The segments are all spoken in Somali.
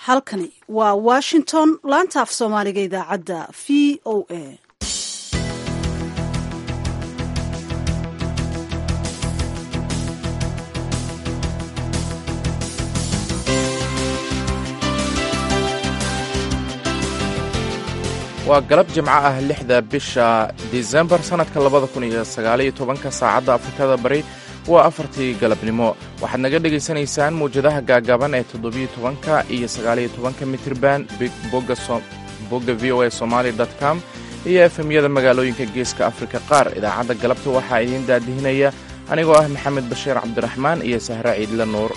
halkani waa washington laanta af soomaaliga idaacadda v o a waa galab jimco ah lixda bisha disembar sannadka labada kun iyo sagaaliyo tobanka saacadda afrikada bari waa afartii galabnimo waxaad naga dhegaysanaysaan mawjadaha gaagaaban ee toddobiyo tobanka iyo sagaaliyo tobanka mitirban bogga v o a somaali com iyo efemyada magaalooyinka geeska afrika qaar idaacadda galabta waxaa idiin daadihinaya anigoo ah maxamed bashiir cabdiraxmaan iyo sahre ciidle nuur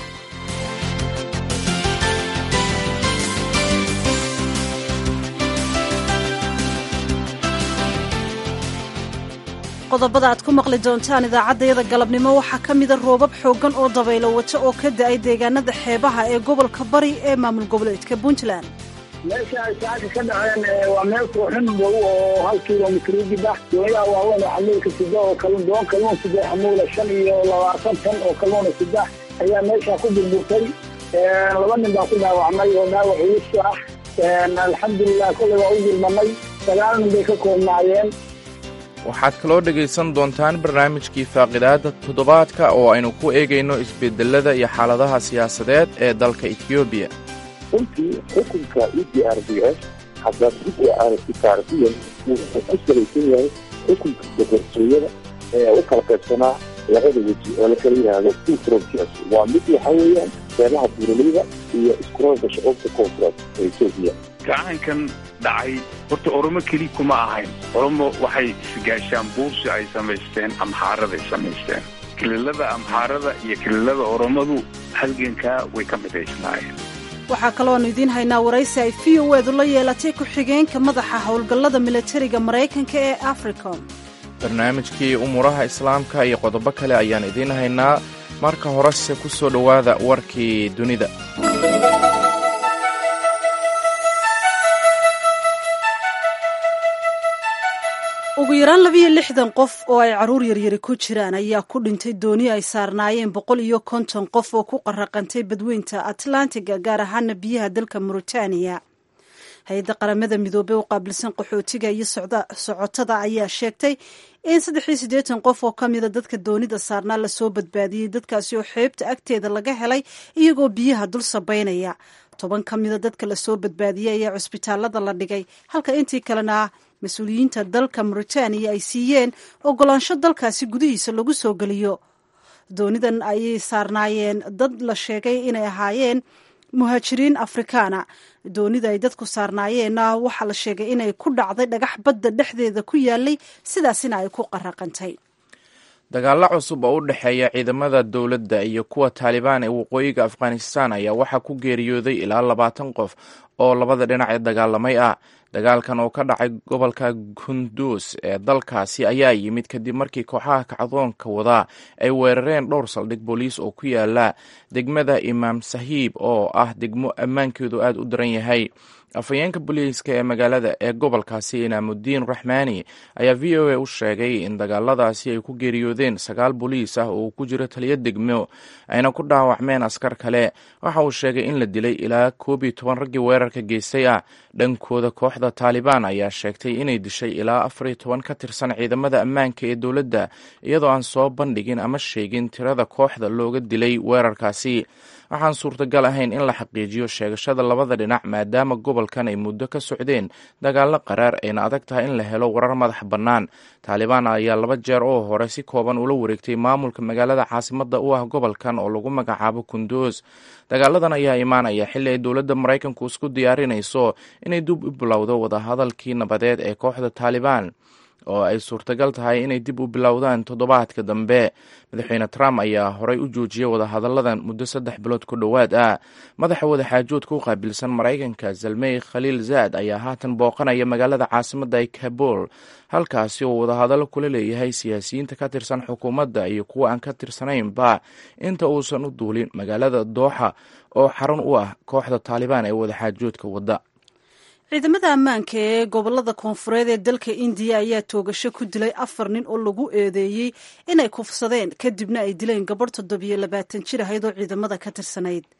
qodobada aad ku maqli doontaan idaacaddayada galabnimo waxaa ka mida roobab xooggan oo dabaylo wato oo ka da'ay deegaanada xeebaha ee gobolka bari ee maamul goboleedka puntland meesha ay saaka ka dhaceen waa meel kooxin dhow oo hal kilomitr udib ah dooyaha waaweyn oo xamuulka sida oo doon kalluun sida xamuula shan iyo labaatan tan oo kalluuna sida ayaa meesha ku burburtay laba nin baa ku dhaawacmay oo dhaawac culus ah alxamdulilah kolley waa u gurmanay sagaal nin bay ka koobnaayeen waxaad kaloo dhegaysan doontaan barnaamijkii faaqidaada toddobaadka oo aynu ku eegayno isbedelada iyo xaaladaha siyaasadeed ee dalka etoobiya runtii xukunka e d r b s haddaad dib u aragti taarikiyan wuxuu ku salaysan yahay xukunka boqortooyada ee u kala qaybsanaa labada weji oo lakala yidhaahdo two frontiers waa mid waxa weeyaan beelaha buuraleyda iyo iskuroolka shucuubta koonfureed ee etoobiya gacankan dhacay horta oromo keli kuma ahayn oromo waxay isgaashaan buursi ay samaysteen amxaaraday samaysteen kililada amxaarada iyo kililada oromadu halgankaa way ka midaysnaayeen waxaa kalooanu idiin haynaa waraysi ay v o eedu la yeelatay ku-xigeenka madaxa howlgallada milatariga maraykanka ee africom barnaamijkii umuuraha islaamka iyo qodobo kale ayaan idiin haynaa marka horese ku soo dhowaada warkii dunida ugu yaraan labiyo lixdan qof oo ay carruur yaryari ku jiraan ayaa ku dhintay dooni ay saarnaayeen boqol iyo konton qof oo ku qaraqantay badweynta atlantiga gaar ahaana biyaha dalka mauritaniya hay-adda qaramada midoobey u qaabilsan qaxootiga iyo socotada ayaa sheegtay in saddex iyo siddeetan qof oo ka mida dadka doonida saarnaa lasoo badbaadiyey dadkaasi oo xeebta agteeda laga helay iyagoo biyaha dul sabaynaya toban ka mida dadka lasoo badbaadiyey ayaa cusbitaalada la dhigay halka intii kalena mas-uuliyiinta dalka mauritaniya ay siiyeen ogolaansho dalkaasi gudihiisa lagu soo geliyo doonidan ayay saarnaayeen dad la sheegay inay ahaayeen muhaajiriin afrikaana doonida ay dadku saarnaayeenna waxaa la sheegay inay ku dhacday dhagax badda dhexdeeda ku yaalay sidaasina ay ku qaraqantay dagaalo cusub oo u dhexeeya ciidamada dowladda iyo kuwa taalibaan ee waqooyiga afghanistan ayaa waxaa ku geeriyooday ilaa labaatan qof oo labada dhinac ee dagaalamay ah dagaalkan oo ka dhacay gobolka kunduus ee dalkaasi ayaa yimid kadib markii kooxaha kacdoonka wadaa ay weerareen dhowr saldhig booliis oo ku yaala degmada imaam sahiib oo ah degmo ammaankeedu aad u daran yahay afhayeenka booliiska ee magaalada ee gobolkaasi inaamudiin raxmaani ayaa v o a u sheegay in dagaaladaasi ay ku geeriyoodeen sagaal booliis ah oo ku jiro taliyo degmo ayna ku dhaawacmeen askar kale waxa uu sheegay in la dilay ilaa koob iyo toban raggii weerarka geystay ah dhankooda kooxda taalibaan ayaa sheegtay inay dishay ilaa afar iyo toban ka tirsan ciidamada ammaanka ee dowladda iyadoo aan soo bandhigin ama sheegin tirada kooxda looga dilay weerarkaasi waxaan suurtagal ahayn in la xaqiijiyo sheegashada labada dhinac maadaama gobolkan ay muddo ka socdeen dagaallo qaraar ayna adag tahay in la helo warar madax bannaan taalibaan ayaa laba jeer oo hore si kooban ula wareegtay maamulka magaalada caasimadda u ah gobolkan oo lagu magacaabo kunduus dagaaladan ayaa imaanaya xilli ay dowladda maraykanku isku diyaarinayso inay dib u bilowdo wadahadalkii nabadeed ee kooxda taalibaan oo ay suurtagal tahay inay dib u bilowdaan toddobaadka dambe madaxweyne trump ayaa horey u joojiyey wadahadalladan muddo saddex bilood ku dhowaad ah madaxa wadaxaajoodka u qaabilsan maraykanka zalmey khaliil zaad ayaa haatan booqanaya magaalada caasimadda ee kabul halkaasi oo wadahadallo kula leeyahay siyaasiyiinta ka tirsan xukuumadda iyo kuwa aan ka tirsanaynba inta uusan u duulin magaalada dooxa oo xarun u ah kooxda taalibaan ee wadaxaajoodka wadda ciidamada ammaanka ee gobolada koonfureed ee dalka indiya ayaa toogasho ku dilay afar nin oo lagu eedeeyey inay kufsadeen kadibna ay dileen gabadh toddobiyo labaatan jir ahayd oo ciidamada ka tirsanayd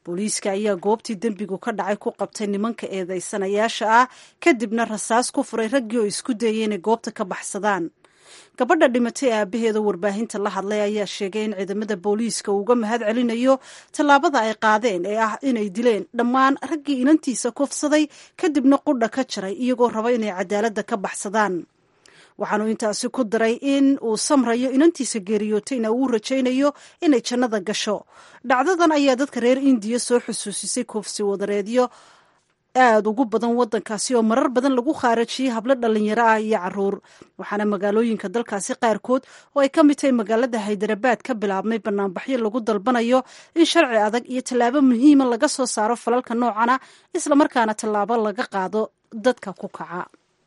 booliiska ayaa goobtii dembigu ka dhacay ku qabtay nimanka eedeysanayaasha ah kadibna rasaas ku furay raggii oo isku dayay inay goobta ka baxsadaan gabadha dhimatay aabaheeda warbaahinta la hadlay ayaa sheegay in ciidamada booliiska uu uga mahad celinayo tallaabada ay qaadeen ee ah inay dileen dhammaan raggii inantiisa kufsaday kadibna qudha ka jaray iyagoo raba inay cadaaladda ka baxsadaan waxaanu intaasi ku daray in uu samrayo inantiisa geeriyootayna uu rajaynayo inay jannada gasho dhacdadan ayaa dadka reer indiya soo xusuusisay kufsi wadareedyo aada ugu badan wadankaasi oo marar badan lagu khaarajiyey hablo dhalinyaro ah iyo caruur waxaana magaalooyinka dalkaasi qaarkood oo ay ka mid tahay magaalada haydarabaad ka bilaabmay banaanbaxyo lagu dalbanayo in sharci adag iyo tallaabo muhiima laga soo saaro falalka noocana islamarkaana tallaabo laga qaado dadka ku kaca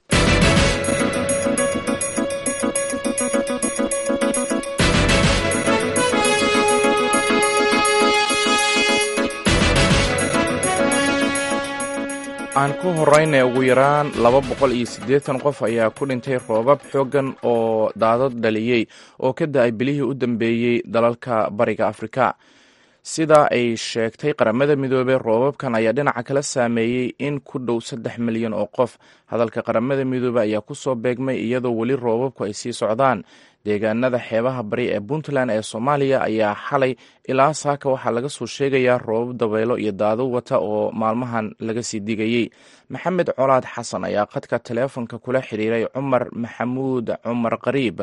aan ku horeyna ugu yaraan laba boqol iyo siddeetan qof ayaa ku dhintay roobab xooggan oo daadad dhaliyey oo ka da-ay bilihii u dambeeyey dalalka bariga afrika sida ay sheegtay qaramada midoobey roobabkan ayaa dhinaca kala saameeyey in ku dhow saddex milyan oo qof hadalka qaramada midoobey ayaa ku soo beegmay iyadoo weli roobabku ay sii socdaan deegaanada xeebaha bari ee puntland ee soomaaliya ayaa xalay ilaa saaka waxaa laga soo sheegayaa roobab dabaylo iyo daado wata oo maalmahan laga sii digayey maxamed colaad xasan ayaa khadka taleefonka kula xiriiray cumar maxamuud cumar qariib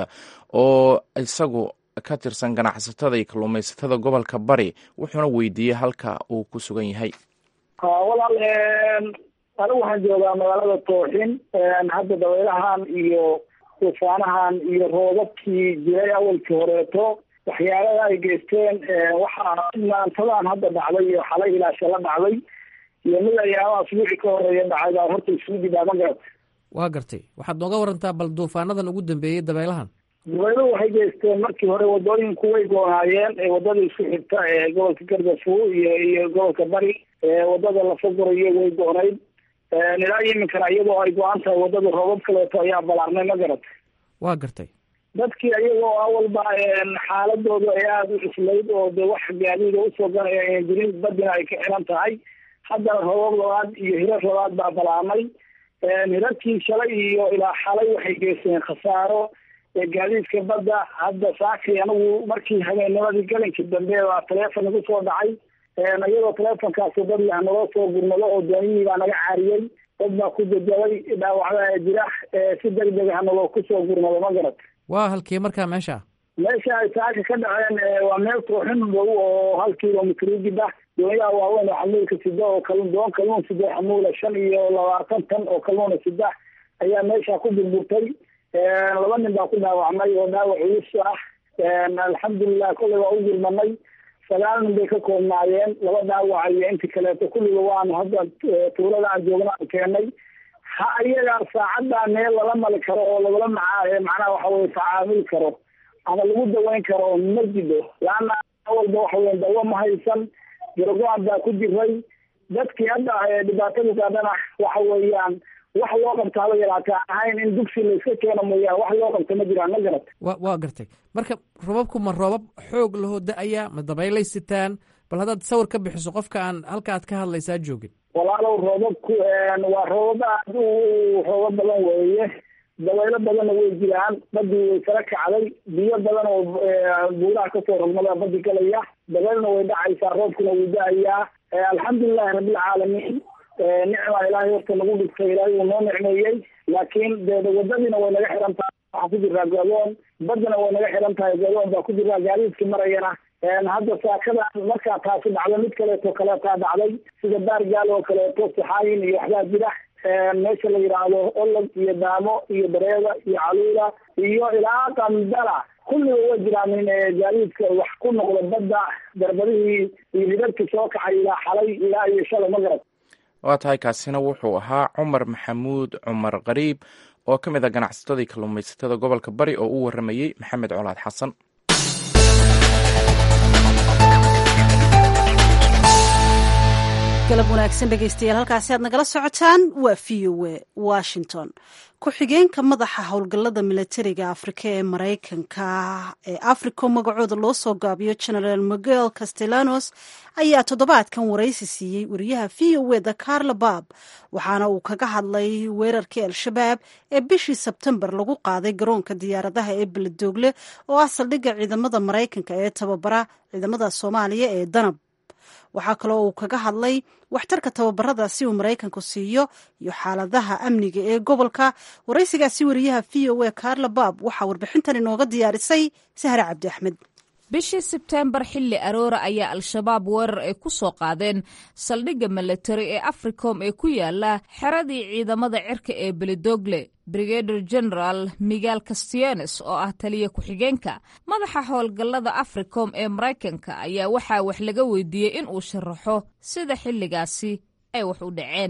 oo isagu ka tirsan ganacsatada iyo kalluumaysatada gobolka bari wuxuuna weydiiyey halka uu ku sugan yahay walaal anigu waxaan joogaa magaalada tooxin hadda dabaylahan iyo tuufaanahan iyo roobabkii jiray awalkii horeeto waxyaalada ay geysteen waxaa maantadan hadda dhacday iyo xalay ilaa shala dhacday iyo mid ayaama asbuuci ka horeeya dhacay baa horta isugu dibaa ma garat waa gartay waxaad nooga warantaa bal duufaanadan ugu dambeeyey dabeelahan dabayluhu waxay geysteen markii hore wadooyinku way goonaayeen wadada isku xigta ee gobolka gardafu iyo iyo gobolka bari wadada lafagurayo way go-nayd ilaa iminkana iyadoo ay go-an tahay wadada roobab kaleeto ayaa balaarnay ma garat waa gartay dadkii iyagoo awalba xaaladooda ay aada u cuslayd oo de wax gaadiida usoo ganaya ayan jirin badina ay ka xiran tahay haddana roobab labaad iyo hirar labaad baa balaarnay hirarkii shalay iyo ilaa xalay waxay geysteen khasaaro gaadiidka badda hadda saakay anigu markii habeennimadii galinkii dambe baa taleefon igu soo dhacay iyadoo taleefonkaasi dad lah naloo soo gurmado oo dooniyihii baa naga caariyey dad baa ku jajabay dhaawacda jira si deg deg ah naloo kusoo gurmado ma garad waa halkii markaa meesha meesha ay saaka ka dhaceen waa meel kooxin dhow oo hal kilomitr ugida doonyaha waaweyn oo xamuulka sida oo kalun doon kalluun sida xamuula shan iyo labaatan tan oo kalluuna sida ayaa meesha ku burburtay laba nin baa ku dhaawacmay oo dhaawac culus ah alxamdulilah kolley waa u gurmanay sagaal nin bay ka koobnaayeen laba dhaawaca iyo intii kaleeto kulliga waanu hadda tuulada aan joogna aan keenay ha iyaga saacaddaa meel lala mali karo oo lagala maca macnaha waxa weye tacaamuli karo ama lagu daweyn karo ma jido laana awalba waxa weye dawo ma haysan garogo-an baa ku jiray dadkii hadda dhibaatadu gaadhana waxa weeyaan wax loo qabta haba yaraata ahayn in dugsi layska keeno mooyaan wax loo qabta ma jiraan ma garat wa waa gartay marka roobabku ma roobab xoog lahoo da-aya ma dabaylay sitaan bal haddaad sawir ka bixiso qofka aan halka aad ka hadlaysaa joogin walaalow roobabku waa roobab aad u roobab badan weeye dabaylo badanna way jiraan badii way kala kacday biyo badan oo buuraha kasoo rogmada badi galaya dabaylna way dhacaysaa roobkuna wuu da-ayaa alxamdulilahi rabbilcaalamiin nicma ilaahay horta nagu dhigtay ilaahay uu noo nicmeeyey laakiin de wadadiina way naga xiran tahay waxaa ku jiraa godoon badana way naga xiran tahay godoon baa ku jiraa gaadiidkii marayana hadda saakada markaa taasi dhacdo mid kaleeto kaleetaa dhacday sida baargaal oo kaleeto saxaayin iyo waxbaa jira meesha la yidhaahdo olog iyo daamo iyo bareeda iyo caluula iyo ilaa qandala kulliga way jiraan in gaadiidka wax ku noqdo badda darbadihii iyo hidabkii soo kacay ilaa xalay ilaa iyo shalay ma garad waa tahay kaasina wuxuu ahaa cumar maxamuud cumar qariib oo ka mid a ganacsatadii kalluumaysatada gobolka bari oo u waramayey maxamed colaad xasan galab wanaagsan dhegaystayaal halkaasi aad nagala socotaan waa v o e washington ku-xigeenka madaxa howlgallada milatariga afrika ee maraykanka ee africo magacooda loo soo gaabiyo genaraal miguel castellanos ayaa toddobaadkan waraysi siiyey wariyaha v o eda carla bab waxaana uu kaga hadlay weerarkii al-shabaab ee bishii sebtembar lagu qaaday garoonka diyaaradaha ee beledoogle oo ah saldhigga ciidamada maraykanka ee tababara ciidamada soomaaliya ee danab waxaa kaloo uu kaga hadlay waxtarka tababarada si uu maraykanku siiyo iyo xaaladaha amniga ee gobolka waraysigaasi wariyaha v o e carla bab waxaa warbixintan inooga diyaarisay sahre cabdi axmed bishii sebteembar xilli aroora ayaa al-shabaab weerar ay ku soo qaadeen saldhigga milatari ee africom ee ku yaala xeradii ciidamada cirka ee beledogle brigader general miguel castianes oo ah taliya ku-xigeenka madaxa howlgallada africom ee maraykanka ayaa waxaa wax laga weydiiyey in uu sharaxo sida xilligaasi ay wax u dhaceen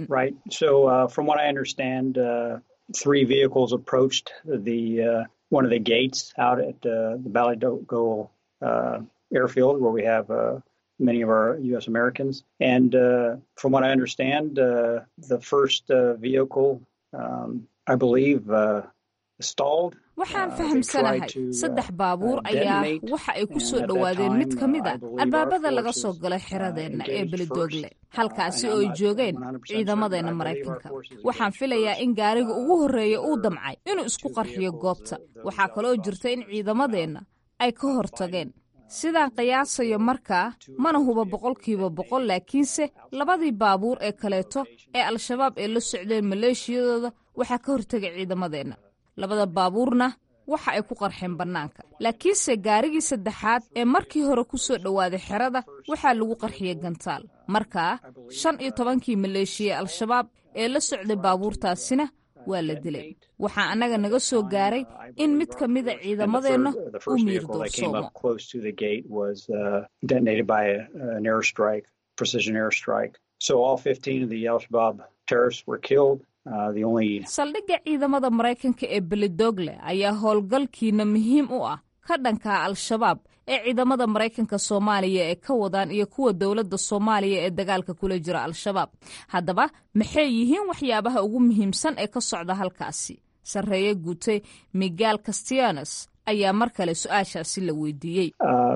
uh, airfield where we have uh, many of our U.S. Americans. And uh, from what I understand, uh, the first uh, vehicle, um, I believe, uh, stalled. waxaan fahamsanahay saddex baabuur ayaa waxa ay ku soo dhowaadeen mid ka mid a albaabada laga soo galay xiradeenna ee beledoogle halkaasi oo ay joogeen ciidamadeenna maraykanka waxaan filayaa in gaariga ugu horreeya uu damcay inuu isku qarxiyo goobta waxaa kaloo jirta in ciidamadeenna ay ka hortageen sidaan qiyaasayo markaa mana huba boqolkiiba boqol laakiinse labadii baabuur ee kaleeto ee al-shabaab ee la socdeen maleeshiyadooda waxaa ka hortegay ciidamadeenna labada baabuurna waxa ay ku qarxeen bannaanka laakiinse gaarigii saddexaad ee markii hore ku soo dhowaaday xerada waxaa lagu qarxiyey gantaal markaa shan iyo tobankii maleeshiya al-shabaab ee la socday baabuurtaasina waa la dilay waxaa annaga naga soo gaaray in mid ka mida ciidamadeenna uu miir doorsoomo saldhigga ciidamada maraykanka ee beledogle ayaa howlgalkiina muhiim u ah ka dhanka al-shabaab ee ciidamada maraykanka soomaaliya ee ka wadaan iyo kuwa dowladda soomaaliya ee dagaalka kula jira al-shabaab haddaba maxay yihiin waxyaabaha ugu muhiimsan ee ka socda halkaasi sarreeye guutay miguel castianes ayaa mar kale su-aashaasi la weydiiyey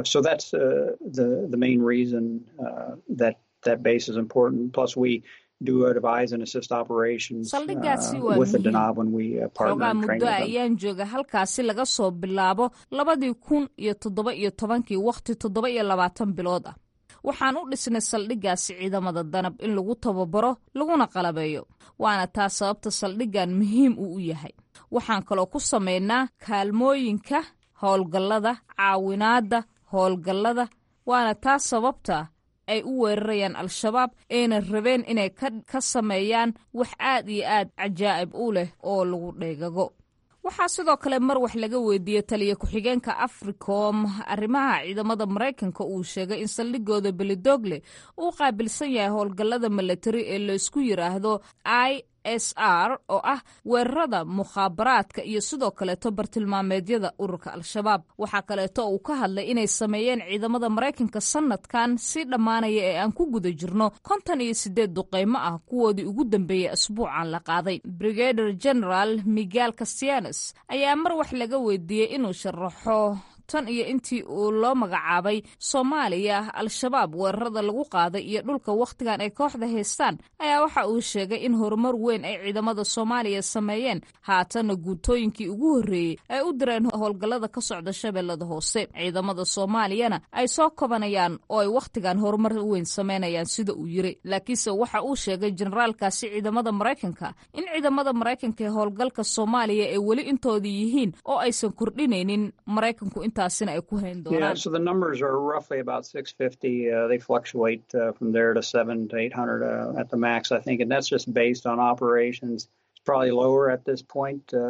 saldhiggaasi waa muhiimxoogaa muddo ayaan jooga halkaasi laga soo bilaabo labadii kun iyo toddoba iyo tobankii wakhti toddoba iyo labaatan bilood ah waxaan u dhisnay saldhiggaasi ciidamada danab in lagu tababaro laguna qalabeeyo waana taa sababta saldhiggan muhiim uu u yahay waxaan kaloo ku samaynaa kaalmooyinka howlgallada caawinaadda howlgallada waana taa sababta ay u weerarayaan al-shabaab ayna rabeen inay ka sameeyaan wax aad iyo aad cajaa'ib u leh oo lagu dheegago waxaa sidoo kale mar wax laga weydiiyey taliya ku-xigeenka africom arrimaha ciidamada maraykanka uu sheegay in saldhigooda beledogle uu qaabilsan yahay howlgallada milatari ee laysku yidhaahdo i s r oo ah weerarada mukhaabaraadka iyo sidoo kaleeto bartilmaameedyada ururka al-shabaab waxaa kaleeto uu ka hadlay inay sameeyeen ciidamada maraykanka sanadkan si dhammaanaya ee aan ku guda jirno konton iyo sideed duqeymo ah kuwoodii ugu dambeeyey asbuucan la qaaday brigader general miguel castianes ayaa mar wax laga weydiiyey inuu sharaxo tan iyo intii uu loo magacaabay soomaaliya al-shabaab weerarada lagu qaaday iyo dhulka wakhtigan ay kooxda haystaan ayaa waxa uu sheegay in horumar weyn ay ciidamada soomaaliya sameeyeen haatanna guutooyinkii ugu horreeyey ay u direen howlgallada ka socda shabeellada hoose ciidamada soomaaliyana ay soo kobanayaan oo ay wakhtigan horumar weyn sameynayaan sida uu yiri laakiinse waxa uu sheegay generaalkaasi ciidamada maraykanka in ciidamada maraykanka ee howlgalka soomaaliya ay weli intoodii yihiin oo aysan kordhinaynin maraykanku intaasina ay ku hayn doonaan roughly about 650. Uh, they fluctuate uh, from there to seven to 800 uh, at the max, I think, and that's just based on operations. It's probably lower at this point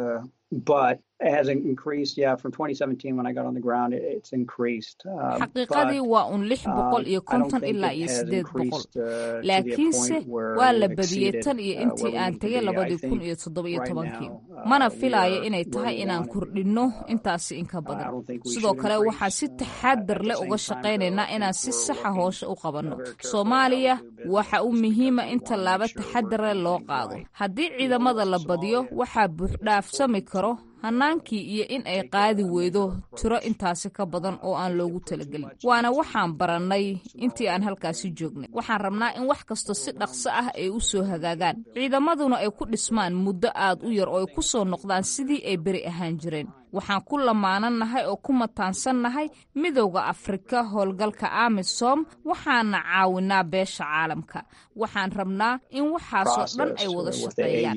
but it hasn't increased. Yeah, from 2017 when I got on the ground, it, it's increased. Uh, xaqiiqadii waa un lix boqol iyo konton ilaa iyo sideed boqol laakiinse waa la badiyey tan iyo intii aan tegay labadii kun iyo toddoba iyo tobankii mana filaayo inay tahay inaan kordhinno intaasi inka badan sidoo kale waxaan si taxaadar leh uga shaqaynaynaa inaan si saxa hoosha u qabanno soomaaliya waxa u muhiima in tallaabo taxadar leh loo qaado haddii ciidamada la badiyo waxaa buuxdhaafsami karo hannaankii iyo in ay qaadi weydo tiro intaasi ka badan oo aan loogu talagelin waana waxaan barannay intii aan halkaasi joognay waxaan rabnaa in wax kasta si dhaqso ah ay u soo hagaagaan ciidamaduna ay ku dhismaan muddo aad u yar oo ay ku soo noqdaan sidii ay beri ahaan jireen waxaan ku lamaanannahay oo ku mataansannahay midowda afrika howlgalka amisom waxaana caawinaa beesha caalamka waxaan rabnaa in waxaasoo dhan ay wada shaqeeyaan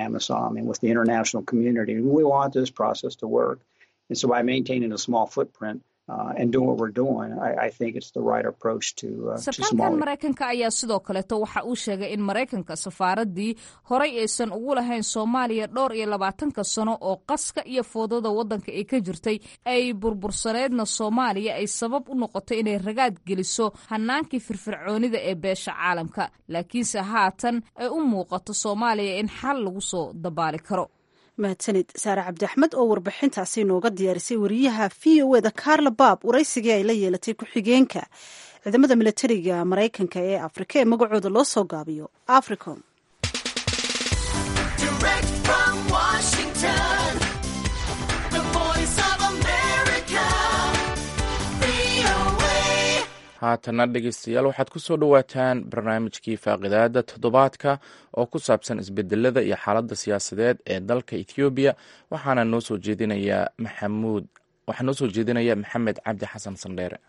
this process to work. And so by maintaining a small footprint uh, and doing what we're doing, I, I think it's the right approach to, uh, to sarkaalkan Somalia. maraykanka ayaa sidoo kaleeto waxa uu sheegay in maraykanka safaaraddii horay aysan ugu lahayn soomaaliya dhowr iyo labaatanka sano oo qaska iyo foodada waddanka ay ka jirtay ay burbursaneedna soomaaliya ay sabab u noqotay inay ragaad geliso hannaankii firfircoonida ee beesha caalamka laakiinse haatan ay u muuqato soomaaliya in xal lagu soo dabaali karo mahadsanid saare cabdi axmed oo warbixintaasi nooga diyaarisay wariyaha v o eda carla baab waraysigii ay la yeelatay ku-xigeenka ciidamada milatariga maraykanka ee afrika ee magacooda loo soo gaabiyo africom Direct from Washington, the voice of America, VOA. haatana dhegeystayaal waxaad ku soo dhowaataan barnaamijkii faaqidaada toddobaadka oo ku saabsan isbedelada iyo xaaladda siyaasadeed ee dalka ethoobiya waxaana noo soo jeedinayaa maxamuud waxaa noo soo jeedinaya maxamed cabdi xasan sandheere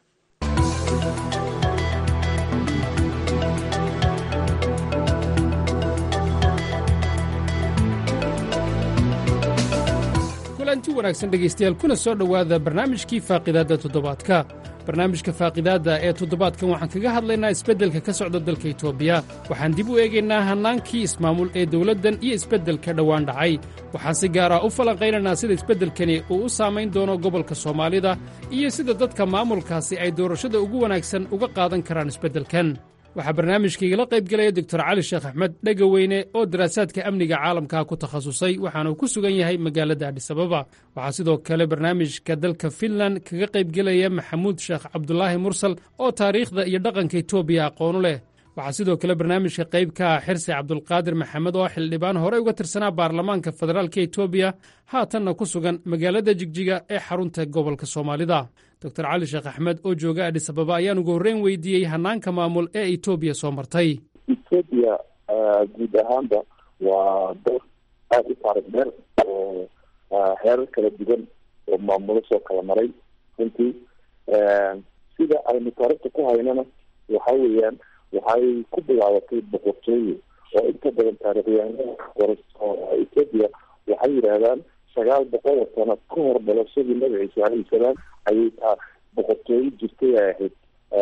kulanti wanaagsan dhegaystayaal kuna soo dhowaada barnaamijkii faaqidaadda toddobaadka barnaamijka faaqidaadda ee toddobaadkan waxaan kaga hadlaynaa isbeddelka ka socda dalka etoobiya waxaan dib u eegaynaa hannaankii ismaamul ee dowladdan iyo isbeddelka dhowaan dhacay waxaan si gaar ah u falanqaynaynaa sida isbeddelkani uu u saamayn doono gobolka soomaalida iyo sida dadka maamulkaasi ay doorashada ugu wanaagsan uga qaadan karaan isbeddelkan waxaa barnaamijkaigala qaybgelaya doctor cali sheekh axmed dhegaweyne oo daraasaadka amniga caalamka ku takhasusay waxaana uu ku sugan yahay magaalada adhisababa waxaa sidoo kale barnaamijka dalka finlan kaga qaybgelaya maxamuud sheekh cabdulaahi mursal oo taariikhda iyo dhaqanka etoobiya aqoonu leh waxaa sidoo kale barnaamijka qayb ka ah xirsi cabdulqaadir maxamed oo xildhibaan horey uga tirsanaa baarlamaanka federaalka etoobiya haatanna ku sugan magaalada jigjiga ee xarunta gobolka soomaalida doctor cali sheekh axmed oo jooga adhisababa ayaan ugu horreyn weydiiyey hannaanka maamul ee etoobiya soo martay ethiopia guud ahaanba waa dal aada u taarikh dheer oo heerar kala duwan oo maamulo soo kala maray runtii sida aynu taarikhta ku haynana waxa weeyaan waxay ku bilaabatay boqortooye oo inta badan taarikhyahanada qoraso ethiopia waxay yidhaahdaan sagaal boqol oo sano ka hor dhalashadii nabi ciise alayhi salaam ayay taa boqortooye jirtay ay ahayd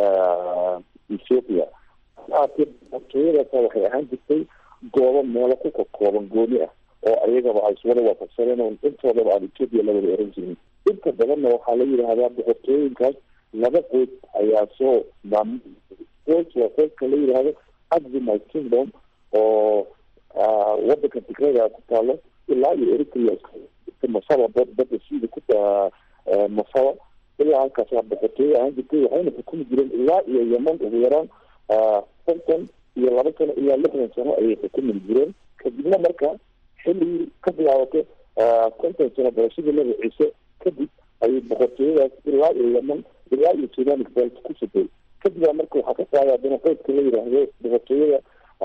ethiopia aatee boqortooyadaasa waxay ahaan jirtay goobo meelo ku kakooban gooni ah oo ayagaba ay iswada waafaqsaneen oo intoodaba aan ethiopia la wada oran jirin inta badanna waxaa la yidhaahdaa boqortooyinkaas laba qoys ayaa soo maamul qoys waa qoyska la yidhaahdo aximite kingdom oo wadanka tigrada ku taalo ilaa iyo eritrea masaba badda sida ku masaba ilaa halkaas waa boqortooyo ahaan jirtay waxayna xukumi jireen ilaa iyo yeman ugu yaraan konton iyo laba sano ilaa lixdan sano ayay xukumi jireen kadibna marka xilligii ka bilaabatay konton sano dalashadii nabi ciise kadib ayay boqortooyadaas ilaa iyo yeman ilaa iyo sudanik belt ku sugay kadibaa marka waxaa ka qaaday haddana qoydka la yidhaahdo boqortooyada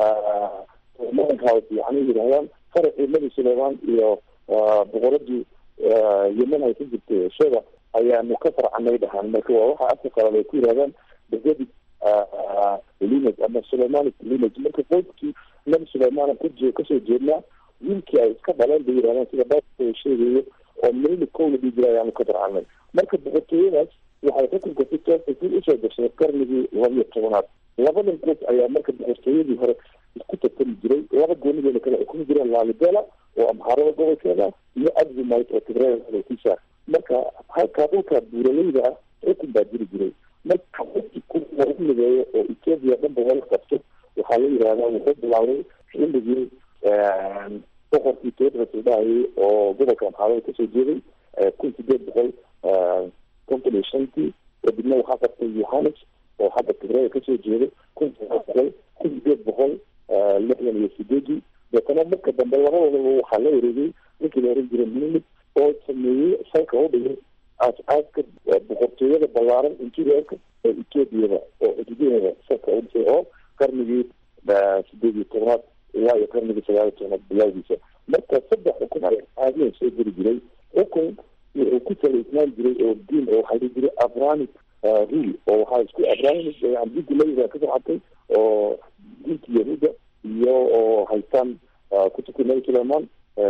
house yani yidhahdaan faracii nabi sulaymaan iyo boqoradii yemen ay ka jirtay shada ayaanu ka farcanay dhahaan marka waa waxa afka qalad ay ku yidhahdaan david lineage ama suleymanic lineage marka qoydkii nabi sulaymaan ku kasoo jeednaa wiilkii ay iska dhaleen bay yidhahdaan sida baa sheegayo oo milni kow la dhihi jira ayaanu ka farcanay marka boqortooyadaas waxay xukunka si toosa si usoo gashay qarnigii labaiyo tobanaad labadan qoys ayaa marka boqortooyadii hore isku tartami jiray laba goonideeda kale xukumi jireen laalibela oo amxaarada gobolkeeda iyo advumite oo tigreeda kusaar marka halkaa dhulka buuraleyda ah xukun baa jiri jiray marka wixii ku lagu mideeyo oo etoobiya dhanba wala qabto waxaa la yidhahdaa wuxuu bilaabay xilligii boqorkii tedros la dhahayay oo gobolka amxaarada kasoo jeeday kun sideed boqol konton iyo shantii kadibna waxaa qabtay yohanes oo hadda tigreeda kasoo jeeday kun sagaal boqol kun sideed boqol lixdan iyo sideedii deetana marka dambe labadoodaba waxaa la wareegay ninkii la oran jiray minimid oo sameeyey salka u dhigay aas-aaska boqortooyada ballaaran interiorka ee ethoobiada oo xuduudaheeda salka u dhisay oo qarnigii sideed iyo tobnaad ilaa iyo qarnigii sagaal iyo tobnaad bilaawdiisa marka saddex xukun ayaa caadiyan soo geli jiray xukun wuxuu ku salaysnaan jiray oo diin oo waxaa dhihi jiray abranic rule oo waxaa isku abranic diinta leyda ka soxatay oo diinta yahuuda iyo oo haystaan kutubka nabi sulayman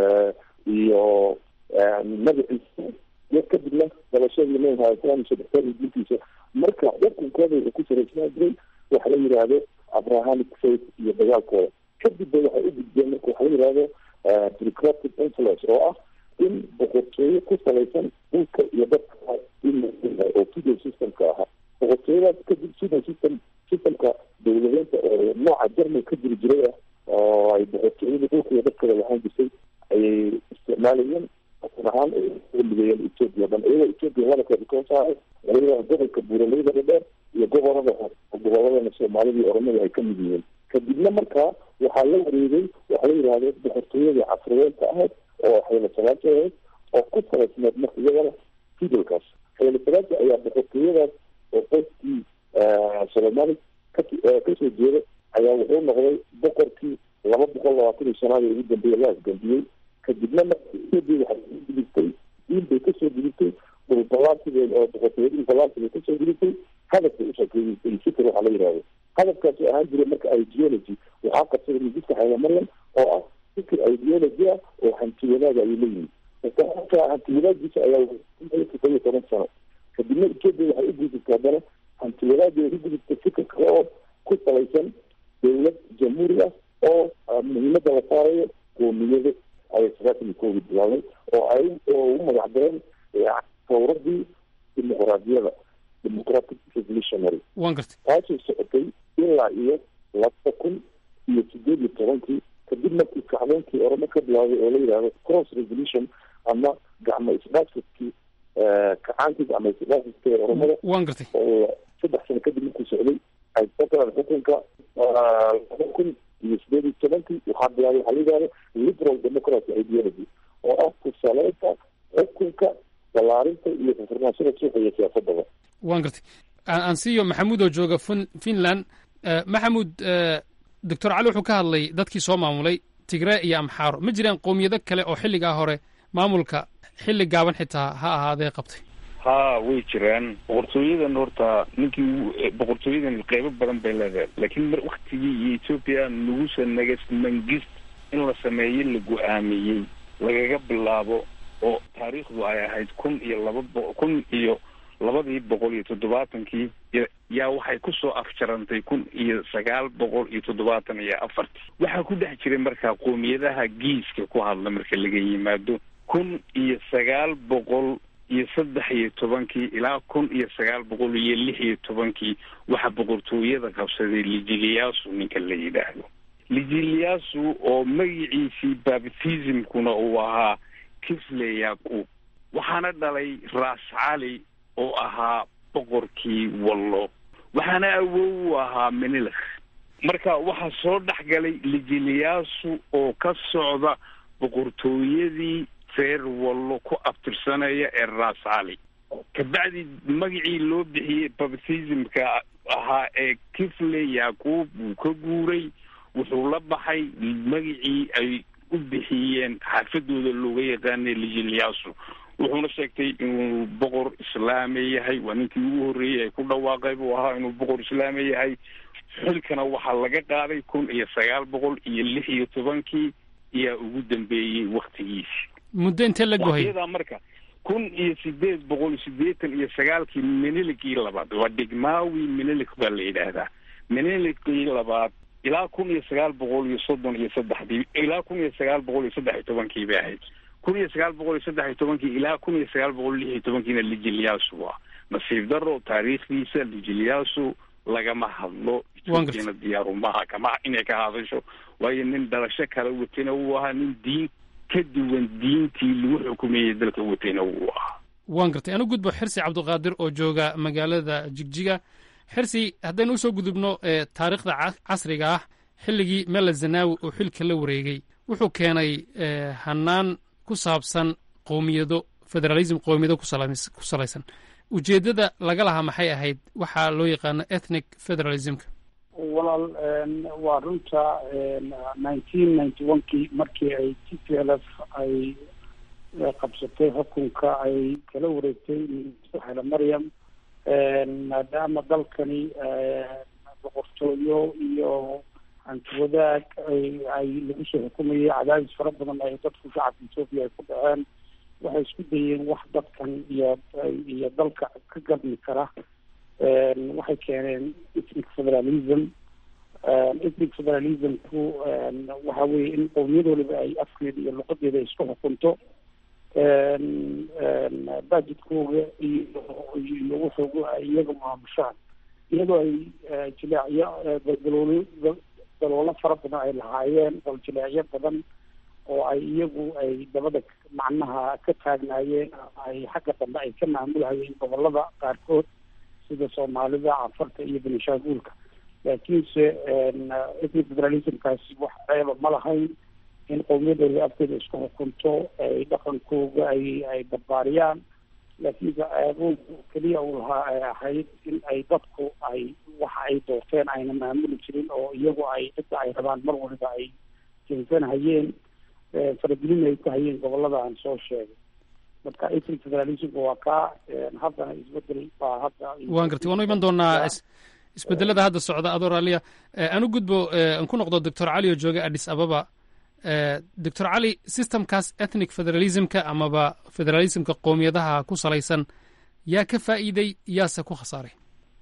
iyo nabi ciise iyo kadibna dalashadii nabi maxamed salaam sadextaadii diintiisa marka xukunkooda wuxuu ku salaysnaan jiray waxa la yidhaahdo abrahamic faith iyo dagaalkooda kadib ba waxay u gudbeen marka waxa la yidhahdo bureaucratic influence oo ah in boqortooyo ku salaysan dhulka iyo dadka in oo feudal systemka ahaa boqortooyadaas kadib feudal system systemka dowladeynta oo nooca german ka jiri jiray ah oo ay boqortooyada dhulka iyo dadkada lahaan jirtay ayay isticmaalayeen asal ahaan mideeyeen ethoopia dhan iyagoo ethoopia wadalkeeda koo saaray waliba gobolka buuraleyda dhadheer iyo gobolada goboladana soomaalida iyo oromada ay ka mid yihiin kadibna markaa waxaa la wareegay waxaa la yidhahdo boqortooyadii casriyeenta ahayd oo xeelo salaati ahayd oo ku salaysneed marka iyagana fidalkaas xeelo salaati ayaa boqortooyadaas oo qoskii soomaali kasoo jeeda ayaa wuxuu noqday boqorkii laba boqol labaatan iyo shanaad ee ugu dambeeya la asgambiyey kadibna markadii waxay gudubtay diin bay kasoo gudubtay dhulbalaansigeed oo boqortooyada dhulbalaansiga kasoo gudubtay hadafbay ushakeeyey fikir waxaa la yidhahdo hadafkaasi ahaan jiray marka ideology waxaa qabsaday mujidka xayla maryam oo ah fikir ideology ah oo hanti wanaaga ayuu leeyihin marka hanti wanaagiisa ayaa todoba iyo toban sano kadibna etoobiya waxay u gudubtay haddana hanti wanaageeda ku gudubtay fikir kale oo ku salaysan dowlad jamhuuri ah oo muhiimada la saarayo qoomiyado ayay sagaatan iyo koogi bilaabay oo ay oo u magac dareen tawradii dimuqraadiyada democratic revolutionary waan gartay taasoo socotay ilaa iyo laba kun iyo sideed iyo tobankii kadib markii kacdoonkii oramo ka bilaabay oo la yidhahdo cross revolution ama gacmo isdhaafsadkii kacaankii gacmo isdhaafsadka ee oromada waan gartay oo saddex sano kadib markuu socday ay soo galaan xukunka laba kun iyo sideed iyo tobankii waxaa bilaabay waxaa la yidhahdo liberal democracy ideology oo ah kusaleynta xukunka balaarinta iyo furfurnaashada suuqa iyo siyaasadaba waan gartay aan siiyo maxamuud oo jooga fin finland maxamuud doctor cali wuxuu ka hadlay dadkii soo maamulay tigree iyo amxaaro ma jiraan qowmiyado kale oo xilligaa hore maamulka xilli gaaban xitaa ha ahaadee qabtay ha way jiraan boqortooyadan horta ninkii boqortooyadan qeybo badan bay leedahay laakiin mar waktigii iyo ethoopia nugusa nagas mangist in la sameeyo la go-aamiyey lagaga bilaabo oo taariikhdu ay ahayd kun iyo laba bo kun iyo labadii boqol iyo toddobaatankii yaa waxay kusoo afjarantay kun iyo sagaal boqol iyo toddobaatan iyo afartii waxaa ku dhex jiray markaa qoomiyadaha giiska ku hadla marka laga yimaado kun iyo sagaal boqol iyo saddex iyo tobankii ilaa kun iyo sagaal boqol iyo lix iyo tobankii waxaa boqortooyada qabsaday lijiliyaasu ninka la yidhaahdo lijiliyaasu oo magiciisii baptismkuna uu ahaa kifle yaqub waxaana dhalay raas cali oo ahaa boqorkii wallo waxaana awow u ahaa menilakh marka waxaa soo dhex galay lijiliyaasu oo ka socda boqortooyadii reer wallo ku abtirsanaya ee raas cali kabacdi magacii loo bixiyey baptismka ahaa ee kifle yaqub wuu ka guuray wuxuu la baxay magacii ay u bixiyeen xaafadooda looga yaqaanay lijiliyaasu wuxuuna sheegtay inuu boqor islaami yahay waa ninkii ugu horreeyey ay ku dhawaaqay buu ahaa inuu boqor islaami yahay xilkana waxaa laga qaaday kun iyo sagaal boqol iyo lix iyo tobankii ayaa ugu dambeeyey waktigiisi muddo intee la gohay waqtiyadaa marka kun iyo sideed boqol sideetan iyo sagaalkii menilikii labaad waa dhigmaawi menilik baa la yidhaahdaa menilikii labaad ilaa kun iyo sagaal boqol iyo soddon iyo saddexdii ilaa kun iyo sagaal boqol iyo saddex iyo tobankii bay ahayd kun iyo sagaal boqol iyo saddex iyo tobankii ilaa kun iyo sagaal boqol lix iyo tobankiina lijiliyaasu waa nasiib daro taariikhdiisa lijiliyaasu lagama hadlo ethoopiana diyaarumaha kama inay ka hadasho waayo nin dhalasho kala watayna uu ahaa nin diin ka duwan diintii lagu xukumeeyey dalka watayna uu ahaa waan gartay anu gudbo xirsi cabdiqaadir oo jooga magaalada jigjiga xirsi haddaynu usoo gudubno taariikhda casriga ah xilligii mela zanaawi oo xilka la wareegay wuxuu keenay hanaan ku saabsan qowmiyado federalism qowmiyado ku salaysan ujeeddada laga lahaa maxay ahayd waxaa loo yaqaano ethnic federalismka walaal waa runta nineteen ninety one kii markii ay t p l f ay qabsatay xukunka ay kala wareegtay hele maryam maadaama dalkani boqortooyo iyo hanti wadaag ay ay lagu soo xukumayay cadaadis fara badan ay dadku shacabka ethoopia ay ku dhaceen waxay isku dayeen wax dadkan iyo iyo dalka ka gadmi kara waxay keeneen ethnic federalism ethnic federalismku waxa weeye in qowmiyad waliba ay afkeeda iyo luqadeeda ay isku xukunto budgetkooga iyo iyo wuxuuga ay iyaga maamushaan iyadoo ay jileecyo daldaloolo daloolo fara badan ay lahaayeen daljileecyo badan oo ay iyagu ay dabada macnaha ka taagnaayeen ay xagga dambe ay ka maamulhayeen gobolada qaarkood sida soomaalida cafarta iyo benishaanguulka laakiinse ethnic federalismkaasi wax ceeba ma lahayn in qowmiyadooda afkeeda isku xukunto ay dhaqankooga ay ay barbaariyaan laakiinse ceeboodu keliya uu lahaa ay ahayd in ay dadku ay waxa ay doorteen ayna maamuli jirin oo iyagu ay cidda ay rabaan mar waliba ay jeensanhayeen faragelin ay ku hayeen gobolada aan soo sheegay marka ethnic federalismka waa kaa haddana isbedel baa hadda waan gartay waanu iman doonaa isbedelada hadda socda adoo raaliya aan u gudbo aan ku noqdo doctor cali oo jooga addis ababa doctor cali systemkaas ethnic federalismka amaba federalismka qowmiyadaha ku salaysan yaa ka faa'iiday yaase ku khasaaray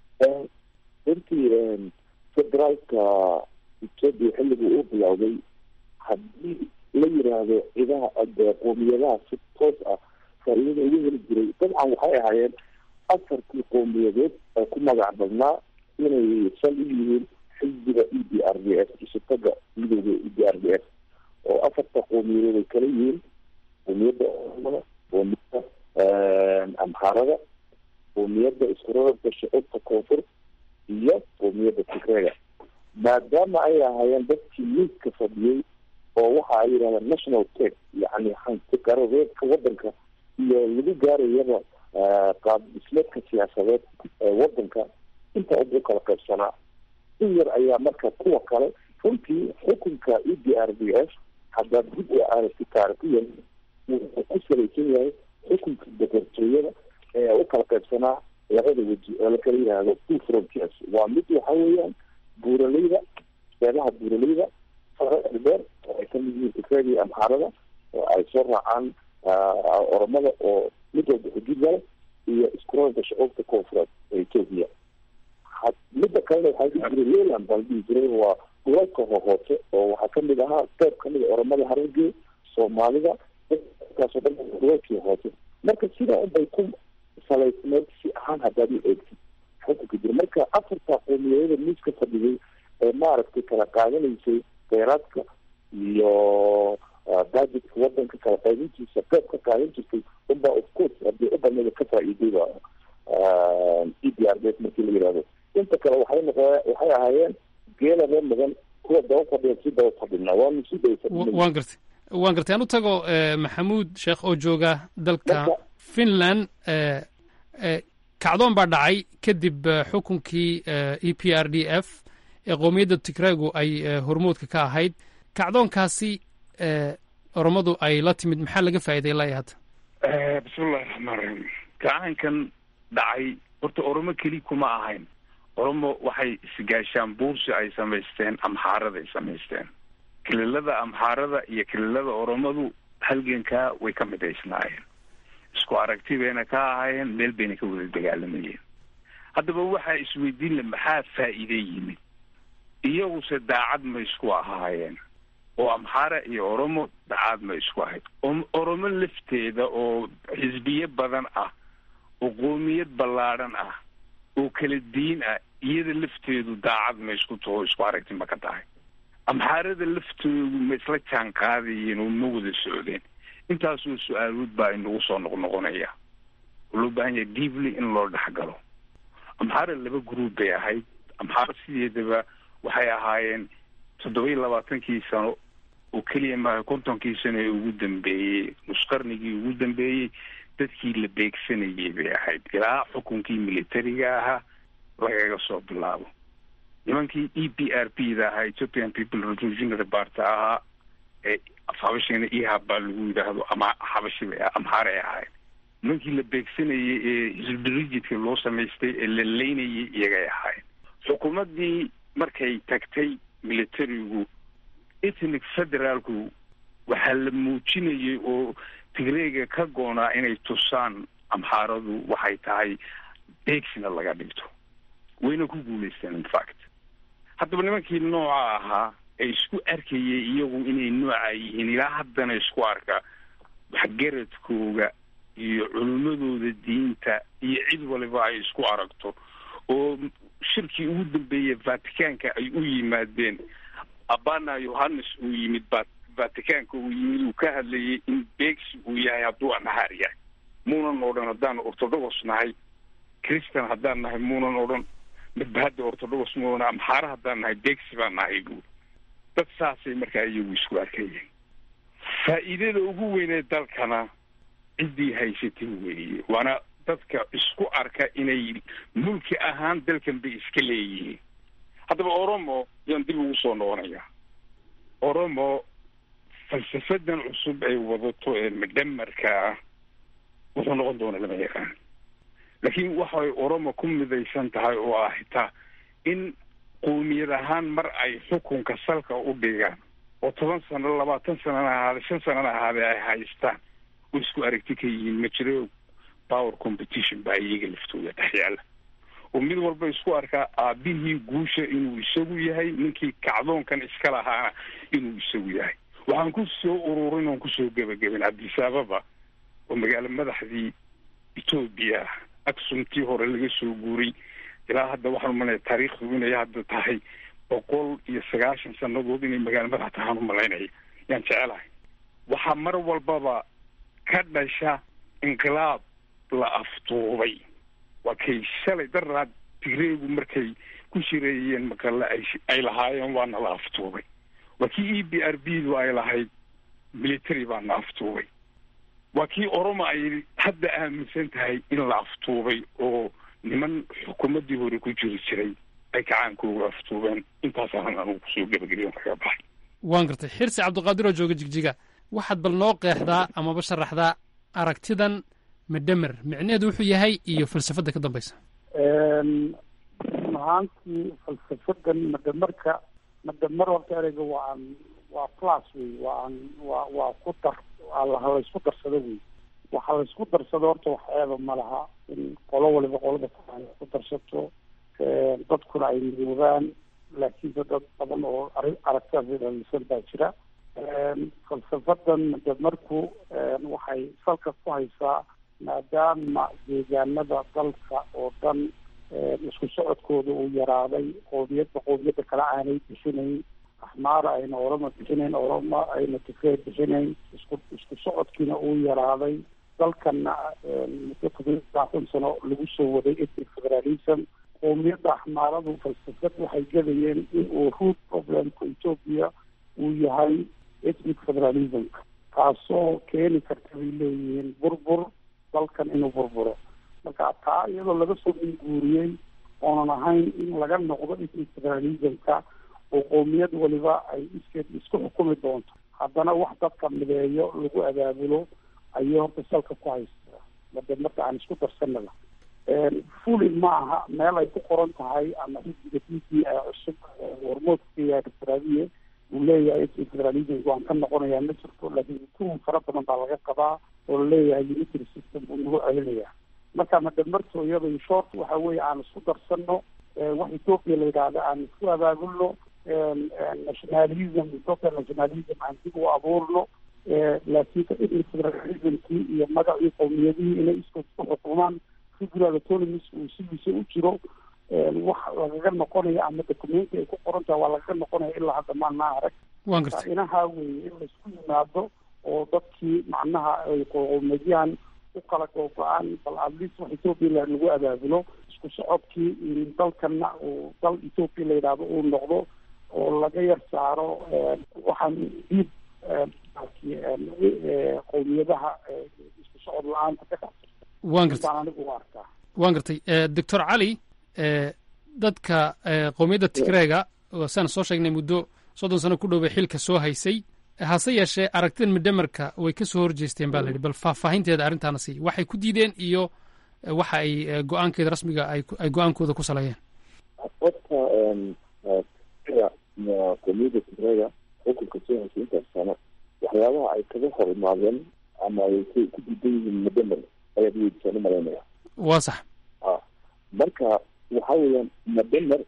runtii federaalka ethoopia xilligii uu bilowday haddii la yiraahdo cidaha qoomiyadaha si toos ah faa'iidada ugu heli jiray dabcan waxay ahaayeen afarkii qowmiyadeed ee ku magac badnaa inay sal u yihiin xisbiga e d r d s isutaga midooda e d r d s oo afarta qowmiyadeed ay kala yihiin qowmiyadda ormada qowmiyadda amxaarada qowmiyadda iskurarabka shucuubta koonfur iyo qowmiyadda tigreega maadaama ay ahaayeen dadkii miiska fadhiyey oo waxa ay yidhahdeen national tech yacni hanti garadeedka waddanka iyo lagu gaarayaba qaab dhismeedka siyaasadeed ee waddanka inta u kala qaybsanaa in yar ayaa marka kuwa kale runtii xukunka e d r d s haddaad dib u aragti taarikiyan wuxuu ku salaysan yahay xukunka boqortooyada ee u kala qaybsanaa labada weji oo lakala yidhaahdo two frontiers waa mid waxa weeyaan buuraleyda beelaha buuraleyda fara dheer oo ay kamid yihiin tigreega iyo amxaarada oo ay soo raacaan oromada oo mid walba xuduud leh iyo iskuroolka shucuubta koonfureed ee ethoopia midda kalena waxaa dhihi jiray leyland baa la dhihi jiray waa dhulalka hohoose oo waxaa kamid ahaa qeyb kamid a oromada harargee soomaalida kaasoo dhan dhulalkii hoose marka sidaa unbay ku salaysneed si ahaan haddaad u eegtid xukunka jira marka afarta qowmiyadada miiska fadhigay ee maaragtay kala qaadanaysay kheyraadka iyo budgetka wadanka kala qaadintiisa qeyb ka qaadan jirtay unbaa of course haddii u badnada ka faa'iiday ba e d r d markii la yihahdo inta kale waxay noqo waxay ahaayeen geelaba mudan kuwa daba fadhiya si daba fadhina waanu si daba fadhina waan gartay waan gartay aan u tago maxamuud sheekh oo jooga dalka finland kacdoon baa dhacay kadib xukunkii e p r d f ee qowmiyadda tigraagu ay hormoodka ka ahayd kacdoonkaasi oromadu ay la timid maxaa laga faa'iiday ilaa iyo hadda bismillahi raxmaan raxiim gacankan dhacay horta oromo keli kuma ahayn oromo waxay isgaashaan buursi ay samaysteen amxaaraday samaysteen kililada amxaarada iyo kililada oromadu halgankaa way ka midaysnaayeen isku aragti bayna ka ahaayeen meel bayna ka wada dagaalamayeen haddaba waxaa isweydiin le maxaa faa'iide yimid iyaguse daacad ma isku ahaayeen oo amxaara iyo oromo daacad ma isku ahayd oromo lafteeda oo xisbiye badan ah oo qoomiyad ballaadhan ah oo kala diin ah iyada lafteedu daacad ma isku taho isku aragti ma ka tahay amxaarada laftoodu ma isla jaan qaadayeen oo ma wada socdeen intaasoo su-aalood baa inagu soo noqnoqonaya oo loo baahan yahay deeply in loo dhexgalo amxaara laba group bay ahayd amxaara sideedaba waxay ahaayeen toddoba iyo labaatankii sano oo keliya maaha kontonkii sano ee ugu dambeeyey nusqarnigii ugu dambeeyey dadkii la beegsanayay bay ahayd ilaa xukunkii militariga ahaa lagaga soo bilaabo nimankii e p r p da ahaa ethiopian people revolutionary party ahaa ee habashina ihab baa lagu yidhaahdo ama habashi bay amxaaray ahayd nimankii la beegsanayay ee hisbrijidka loo samaystay ee la leynayay iyagay ahayd xukuumaddii markay tagtay militarigu ethnic federaalku waxaa la muujinayay oo tigreega ka goonaa inay tusaan amxaaradu waxay tahay beegsina laga dhigto wayna ku guulaysteen infact haddaba nimankii nooca ahaa ee isku arkayay iyagu inay nooca yihiin ilaa haddana isku arka waxgaradkooga iyo culimmadooda diinta iyo cid waliba ay isku aragto oo shirkii ugu dambeeyey vaticanka ay u yimaadeen abana yohannes uu yimid vaticanka uu yimid uu ka hadlayay in beegsi uu yahay hadduu amxaar yahay muunan odhan haddaan orthodox nahay christian haddaan nahay muunan odhan midba hadda orthodox muuna amxaara haddaan nahay beegsi baan nahay buuri dad saasay markaa iyagu isku arkayeen faa'iidada ugu weynee dalkana ciddii haysatay weeye waana dadka isku arka inay mulki ahaan dalkan bay iska leeyihiin haddaba oromo yaan dib ugu soo noqonayaa oromo falsafadan cusub ay wadato ee midhamarka ah wuxuu noqon doona lama yaqaan laakiin waxay oromo ku midaysan tahay oo ah xitaa in qowmiyad ahaan mar ay xukunka salka u dhigaan oo toban sano labaatan sanana ahaade shan sanana ahaade ay haystaan oo isku aragti ka yihiin ma jiro power competition baa iyaga laftooda dhex yaala oo mid walba isku arkaa aabihii guusha inuu isagu yahay ninkii kacdoonkan iska lahaana inuu isagu yahay waxaan ku soo ururin oon kusoo gebagabin cabdisaababa oo magaalo madaxdii etoobiya aksumtii hore laga soo guuray ilaa hadda waxaan umalaya taariikhdu inay hadda tahay boqol iyo sagaashan sanadood inay magaalo madax tahaan umalaynaya yaan jecelahay waxaa mar walbaba ka dhasha inqilaab la aftuubay waa kay shalay daraad tigreegu markay ku shireeyeen maqale ay ay lahaayeen waana la aftuubay waa kii e b r b du ay lahayd military baana aftuubay waa kii oromo ay hadda aaminsan tahay in la aftuubay oo niman xukuumaddii hore ku jiri jiray ay kacaankooga aftuubeen intaasaan anugu kusoo gebageliyon kaga baxay waan gartay xirsi cabdiqaadir oo jooga jigjiga waxaad bal noo qeexdaa amaba sharaxdaa aragtidan medhemer micnaheedu wuxuu yahay iyo falsafadda ka dambaysa run ahaantii falsafadan madhamarka madhamar horta ereyga waa aan waa plus wey waa aan waa waa ku dar waa laysku darsado wey waxa laysku darsado horta wax eeba ma laha in qolo waliba qolada kale ay ku darsato dadkuna ay midoobaan laakiinse dad badan oo ari aragtidaas dhalisan baa jira falsafadan madhamarku waxay salka ku haysaa maadaama deegaanada dalka oo dhan isku socodkooda uu yaraaday qoomiyadba qoomiyadda kale aanay bixinayn axmaara ayna oroma bixinayn oroma ayna tigreer bixinayn isku isku socodkiina uu yaraaday dalkana muddo todoba labaatan sano lagu soo waday ethnic federalism qoomiyadda axmaaradu falsafad waxay gadayeen in uu root problemka ethoopia uu yahay ethnic federalismka taasoo keeni karta bay leeyihiin burbur dalkan inuu burburo marka taa iyadoo laga soo minguuriyey oonan ahayn in laga noqdo ethnic federalismka oo qoomiyad waliba ay iskeed isku xukumi doonto haddana wax dadka mideeyo lagu abaabulo ayay horta salka ku haystaa made marka aan isku darsanaba fuli ma aha meel ay ku qoran tahay ama xisbiga d p a cusub hormoodka yahay doctor abiye uu leeyahay ethnic federalism waan ka noqonayaa ma jirto laakiin tuhum fara badan baa laga qabaa oo laleeyahay unitary system buu nagu celinaya marka madhamarto iyada short waxa weeye aan isku darsano wax ethoopia la yidhaahda aan isku abaabulno nationalism total nationalism aan dib u abuurno laakiin ethnic federalismkii iyo magacii qowmiyadihii inay isku isku xukumaan federal autonomies uu sidiisa u jiro wax lagaga noqonaya ama documenti ay ku qoran tahay waa lagaga noqonaya ilaa hadda maanaa arag waan gartay inaha weeye in laisku yimaado oo dadkii macnaha ay qowmiyadyahan u kala googo-aan bal atleast wax ethoopia lagu abaabulo isku socodkii dalkana uu dal ethoopia la yidhaahdo uu noqdo oo laga yar saaro waxaan diib qowmiyadaha isku socod la-aanta ka dhacda waan gartay baan anigu u arkaa waan gartay doctor cali dadka qowmiyadda tigreega saan soo sheegnay muddo soddon sano ku dhow bay xilka soo haysay hase yeeshee aragtidan midhamarka way ka soo horjeesteen ba la yidhi bal faahfaahinteeda arrintaana sii waxay ku diideen iyo waxa ay go-aankeeda rasmiga ay go-aankooda ku saleeyeen horta qowmiyadda tigreega xukunka soo haysay intaas sano waxyaabaha ay kaga hor imaadeen ama ay ku diidan yihiin madamer ayaad weydiisaan u malaynaya waa sax marka waxa weeyaan madamer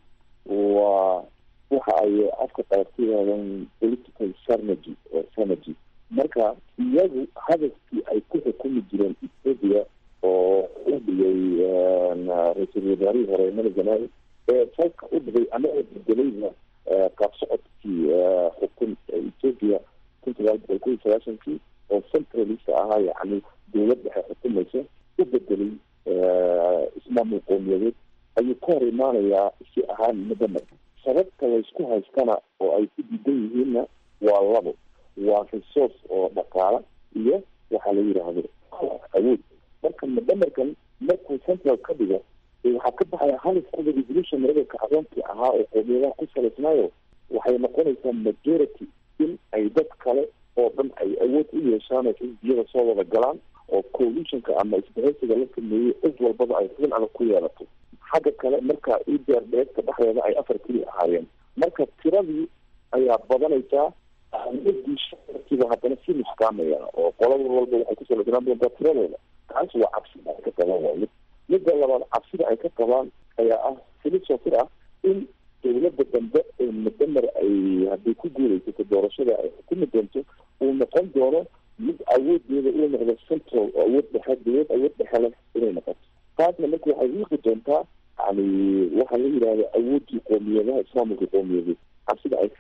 waa waxa ay afka qaarka yihaahdaan political sarnagy oo sarnagy marka iyagu hadafkii ay ku xukumi jireen ethiopia oo u dhigay ra-iisul wasaarihii hore mali zanaawi ee falka u dhigay anagoo bedelayna qaab socodkii xukun ethiopia kun sagaal boqol kun iyo sagaashankii oo centralist ahaa yacni dowlad dhexe xukumaysa u bedelay ismaamul qowmiyadeed ayuu ka hor imaanayaa si ahaan madamer sababta laysku haystana oo ay ku diidan yihiinna waa labo waa resource oo dhaqaala iyo waxaa la yidhaahdo awood marka madamerkan markuu central ka dhigo waxaa ka baxaya halifkooda revolution marada kacdoonkii ahaa oo qowmiyadaha ku salaysnaayo waxay noqonaysaa majority in ay dad kale oo dhan ay awood u yeeshaan oo xisbiyada soo wada galaan oo coalitionka ama isbahaysiga la sameeyey cid walbaba ay xubin adag ku yeelato xagga kale marka idr dheegta dhexdeeda ay afar keli ahaayeen marka tiradii ayaa badanaysaa awoodii shacabkiiba haddana si nuskaamaya oo qolada walba waxay ku salaysnaan doontaa tiradooda taas waa cabsida ay ka qabaan waa mid midda labaad cabsida ay ka qabaan ayaa ah filosofir ah in dowladda dambe ee madamer ay hadday ku guulaysato doorashada ay xukumi doonto uu noqon doono mid awoodeeda uu noqdo central oo awood dhexe dowlad awood dhexe leh inay noqoto taasna marka waxay wiiqi doontaa yani waxaa la yidhahda awoodii qoomiyadaha islaamilka qowmiyadeed cabsida ay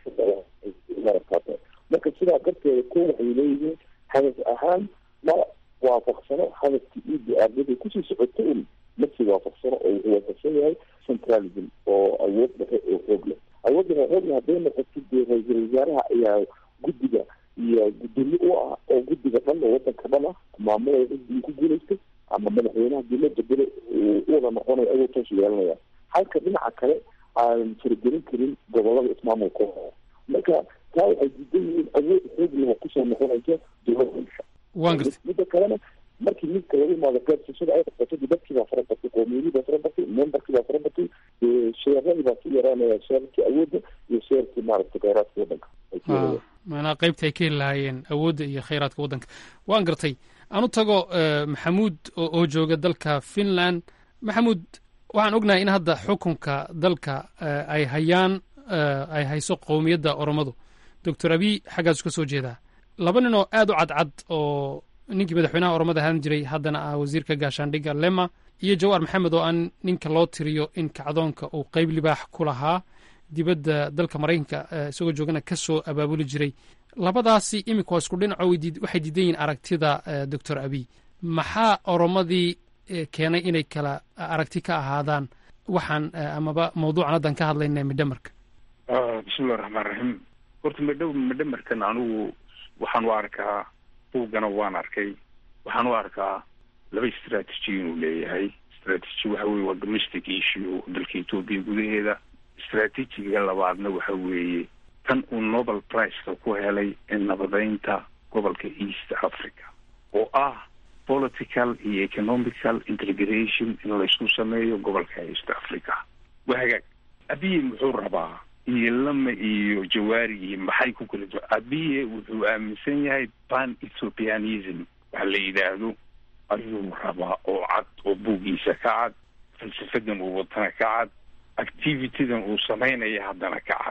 kaata marka sidaa darteeda ko waxay leeyihiin hadaf ahaan ma waafaqsano hadafkii idi aardaday kusii socoto un masi waafaqsano oo wuxuu waafaqsan yahay centralism oo awood dhexe oo xoog leh awood dhexe xoog leh hadday noqoto dee ra-iisul wasaaraha ayaa guddiga iyo gudoomiye u ah oo guddiga dhan oo wadanka dhan ah maamulaya xisbigii ku guulaystay ama madaxweynaha dii la bedelo u wada noqonayo ayuu toos yeelanaya halka dhinaca kale aan faragelin karin gobolada ismaamulka marka taa waxay diidan yihiin awood xoog leh oo kusoo noqonaysa dowladda waan gartay midda kalena markii midka lagu imaado gaadsiishada ay qabsato dadkii baa fara batay qowmiyadii baa fara batay memberkii baa fara batay sheeradii baa ku yaraanaya sheerkii awoodda iyo sheerkii maaragtay kheyraadka waddanka maanaa qaybta ay ka heli lahaayeen awoodda iyo khayraadka waddanka waan gartay aan u tago maxamuud oo jooga dalka finland maxamuud waxaan ognahay in hadda xukunka dalka ay hayaan ay hayso qowmiyadda oromadu doctor abiy xaggaasu ka soo jeedaa laba nin oo aad u cadcad oo ninkii madaxweynaha oromada ahaan jiray haddana ah wasiirka gaashaandhigga lema iyo jawaar maxamed oo aan ninka loo tiriyo in kacdoonka uu qeyb libaax ku lahaa dibadda dalka maraykanka isagoo joogana ka soo abaabuli jiray labadaasi iminka waa isku dhinaco waxay diidan yihiin aragtida doctor abiy maxaa oromadii keenay inay kala aragti ka ahaadaan waxaan amaba mawduucan haddan ka hadlayna midhamarka bismillahi raxmaan raxiim horta midho midhamarkan anigu waxaan u arkaa buuggana waan arkay waxaan u arkaa laba strategy inuu leeyahay strategy waxa weye waa domestic issue dalka etoobiya gudaheeda strategiga labaadna waxa weeye tan uu nobel priceka ku helay ee nabadeynta gobolka east africa oo ah political iyo economical integration in laysku sameeyo gobolka east africa waa hagaag abiye muxuu rabaa iyo lama iyo jawaari iyo maxay ku kala duwa abiye wuxuu aaminsan yahay pan ethiopianism waxa la yidhaahdo ayuu rabaa oo cad oo buuggiisa ka cad falsafadan uu watana ka cad activitydan uu samaynaya haddana ka cad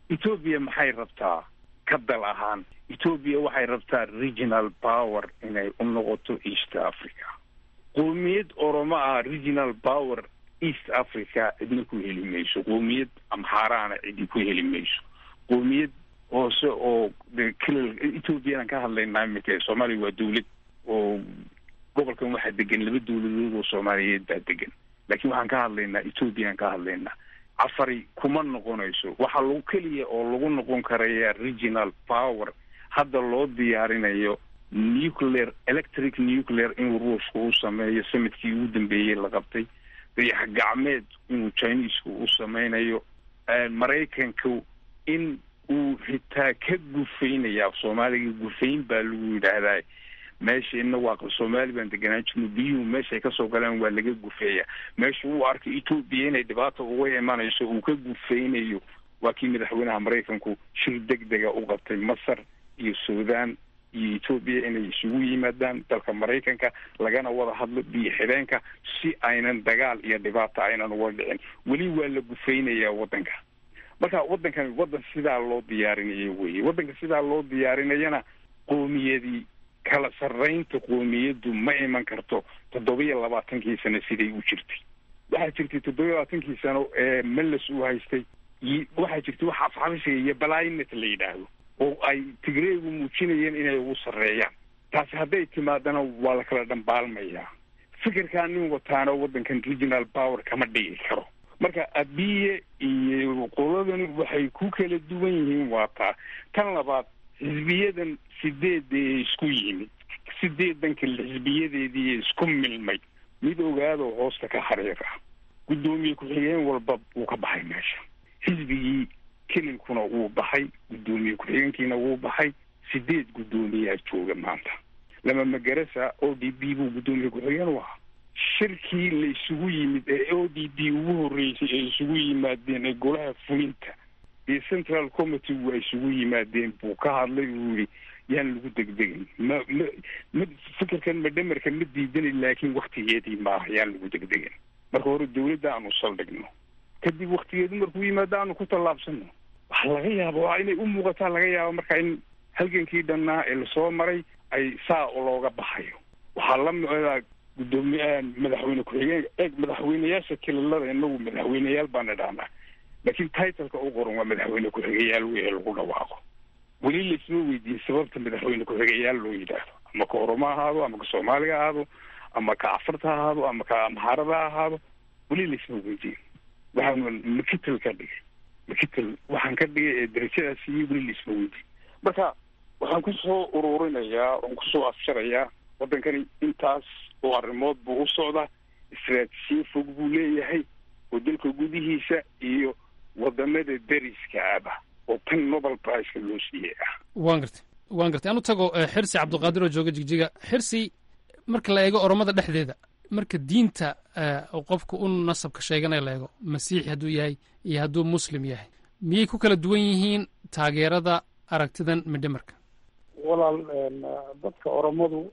etoobiya maxay rabtaa ka dal ahaan etoobiya waxay rabtaa regional power inay u noqoto east africa qoomiyad oromo ah regional power east africa cidna ku heli mayso qoomiyad amxaaraana cidi ku heli mayso qoomiyad hoose oo kilal ethoobiyanan ka hadlaynaa iminka soomaaliya waa dawlad oo gobolkan waxaa degan laba dawladood oo soomaaliyeed baa degan laakiin waxaan ka hadlaynaa ethoobiyan ka hadlaynaa cafari kuma noqonayso waxaa lagu keliya oo lagu noqon karaya regional power hadda loo diyaarinayo nuclear electric nuclear inuu ruushka u sameeyo samadkii ugu dambeeyey la qabtay dayax gacmeed inuu chinesku u sameynayo maraykanku in uu xitaa ka gufaynaya af soomaaliga gufayn baa lagu yidhaahdaa meesha ina waa soomaali baan deganaan jirno biyuhu meeshaay kasoo galaan waa laga gufeeya meesha uu arkay etoobiya inay dhibaata uga imanayso uu ka gufaynayo waa kii madaxweynaha maraykanku shir deg dega u qabtay masar iyo suudaan iyo etoobiya inay isugu yimaadaan dalka maraykanka lagana wada hadlo biyo xideenka si aynan dagaal iyo dhibaata aynan uga dhicin weli waa la gufaynayaa waddanka marka waddankan waddan sidaa loo diyaarinayo weye waddanka sidaa loo diyaarinayana qoomiyadii kala sarraynta qoomiyaddu ma iman karto toddobiyo labaatankii sano siday u jirtay waxaa jirtay toddobiyo labaatankii sano ee meles uu haystay waxaa jirtay waxa afxabishiga iyo balainet la yidhaahdo oo ay tigreegu muujinayeen inay ugu sarreeyaan taasi hadday timaadana waa la kala dhambaalmayaa fikirkaa nin wataana waddankan regional power kama dhigi karo marka abiye iyo qoladani waxay ku kala duwan yihiin waa taa tan labaad xisbiyadan sideeda ee isku yimid sideedan kale xisbiyadeedii isku milmay mid ogaadoo hoosta ka xariir ah guddoomiye ku-xigeen walba wuu ka baxay meesha xisbigii kelilkuna wuu baxay guddoomiye ku-xigeenkiina wuu baxay sideed guddoomiyaa jooga maanta lama magarasa o d b buu guddoomiye ku-xigeen u ahaa shirkii la isugu yimid ee o d b ugu horreysay ay isugu yimaadeen ee golaha fulinta iyo central committee waa isugu yimaadeen buu ka hadlay uu yihi yaan lagu degdegin ma ma ma fikirkan madhamarka ma diidani laakiin waktigeedii maaha yaan lagu degdegin marka hore dawladda aanu saldhigno kadib waktigeedu markuu yimaado aanu ku tallaabsano waxa laga yaaba waa inay u muuqataa laga yaaba marka in halgankii dhannaa ee lasoo maray ay saa looga baxayo waxaa la micdaa guddoomiye madaxweyne ku-xigeen eeg madaxweyneyaasha kililada inagu madaxweyneyaal baana dhahnaa laakiin titleka u qoran waa madaxweyne ku-xigeyaal weye lagu dhawaaqo weli laisma weydiin sababta madaxweyne ku-xigeyaal loo yidhaahdo ama ka oromo ahaado ama ka soomaaliga ahaado ama ka cafarta ahaado ama ka amxaarada ahaado weli laisma weydiin waxaan makitel ka dhigay makitel waxaan ka dhigay ee darajadaas iyo weli laisma weydiin marka waxaan kusoo ururinayaa oon kusoo afjarayaa waddankani intaas oo arrimood buu u socdaa istaraatijiye fog buu leeyahay oo dalka gudihiisa iyo wadamada deriska aba oo tan nobel priceka loo siiyey ah waan gartay waan gartay anu tago xirsi cabdiqaadir oo jooga jigjiga xirsi marka la eego oromada dhexdeeda marka diinta qofku u nasabka sheeganaya la eego masiixi hadduu yahay iyo hadduu muslim yahay miyay ku kala duwan yihiin taageerada aragtidan midhamarka walaal dadka oromadu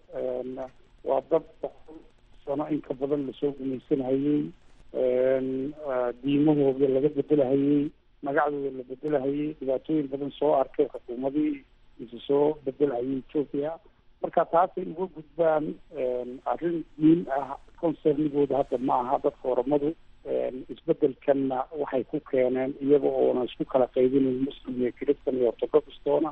waa dad boqol sano in ka badan lasoo gumaysanhayey diimahooda laga bedelahayey magacdooda la bedelahayey dhibaatooyin badan soo arkay xukuumadii isu soo bedelhayay ethoopia marka taasay uga gudbaan arrin diin ah concernigooda hadda ma aha dadka oromadu isbedelkanna waxay ku keeneen iyaga oona isku kala qaybinayn muslim iyo christan iyo orthodoxtoona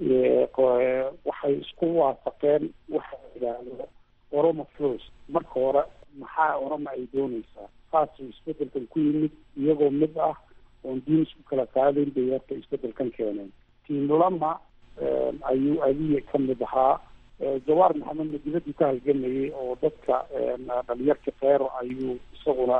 waxay isku waafaqeen waxa la yidhaahdo oromo first marka hore maxaa oroma ay doonaysaa saasuu isbedelkan ku yimid iyagoo mid ah oon diin isku kala qaadayn bay horta isbedelkan keeneen tiimlama ayuu abiye ka mid ahaa jawaar maxamedna dibadii ka halgamayay oo dadka dhalinyarka keero ayuu isaguna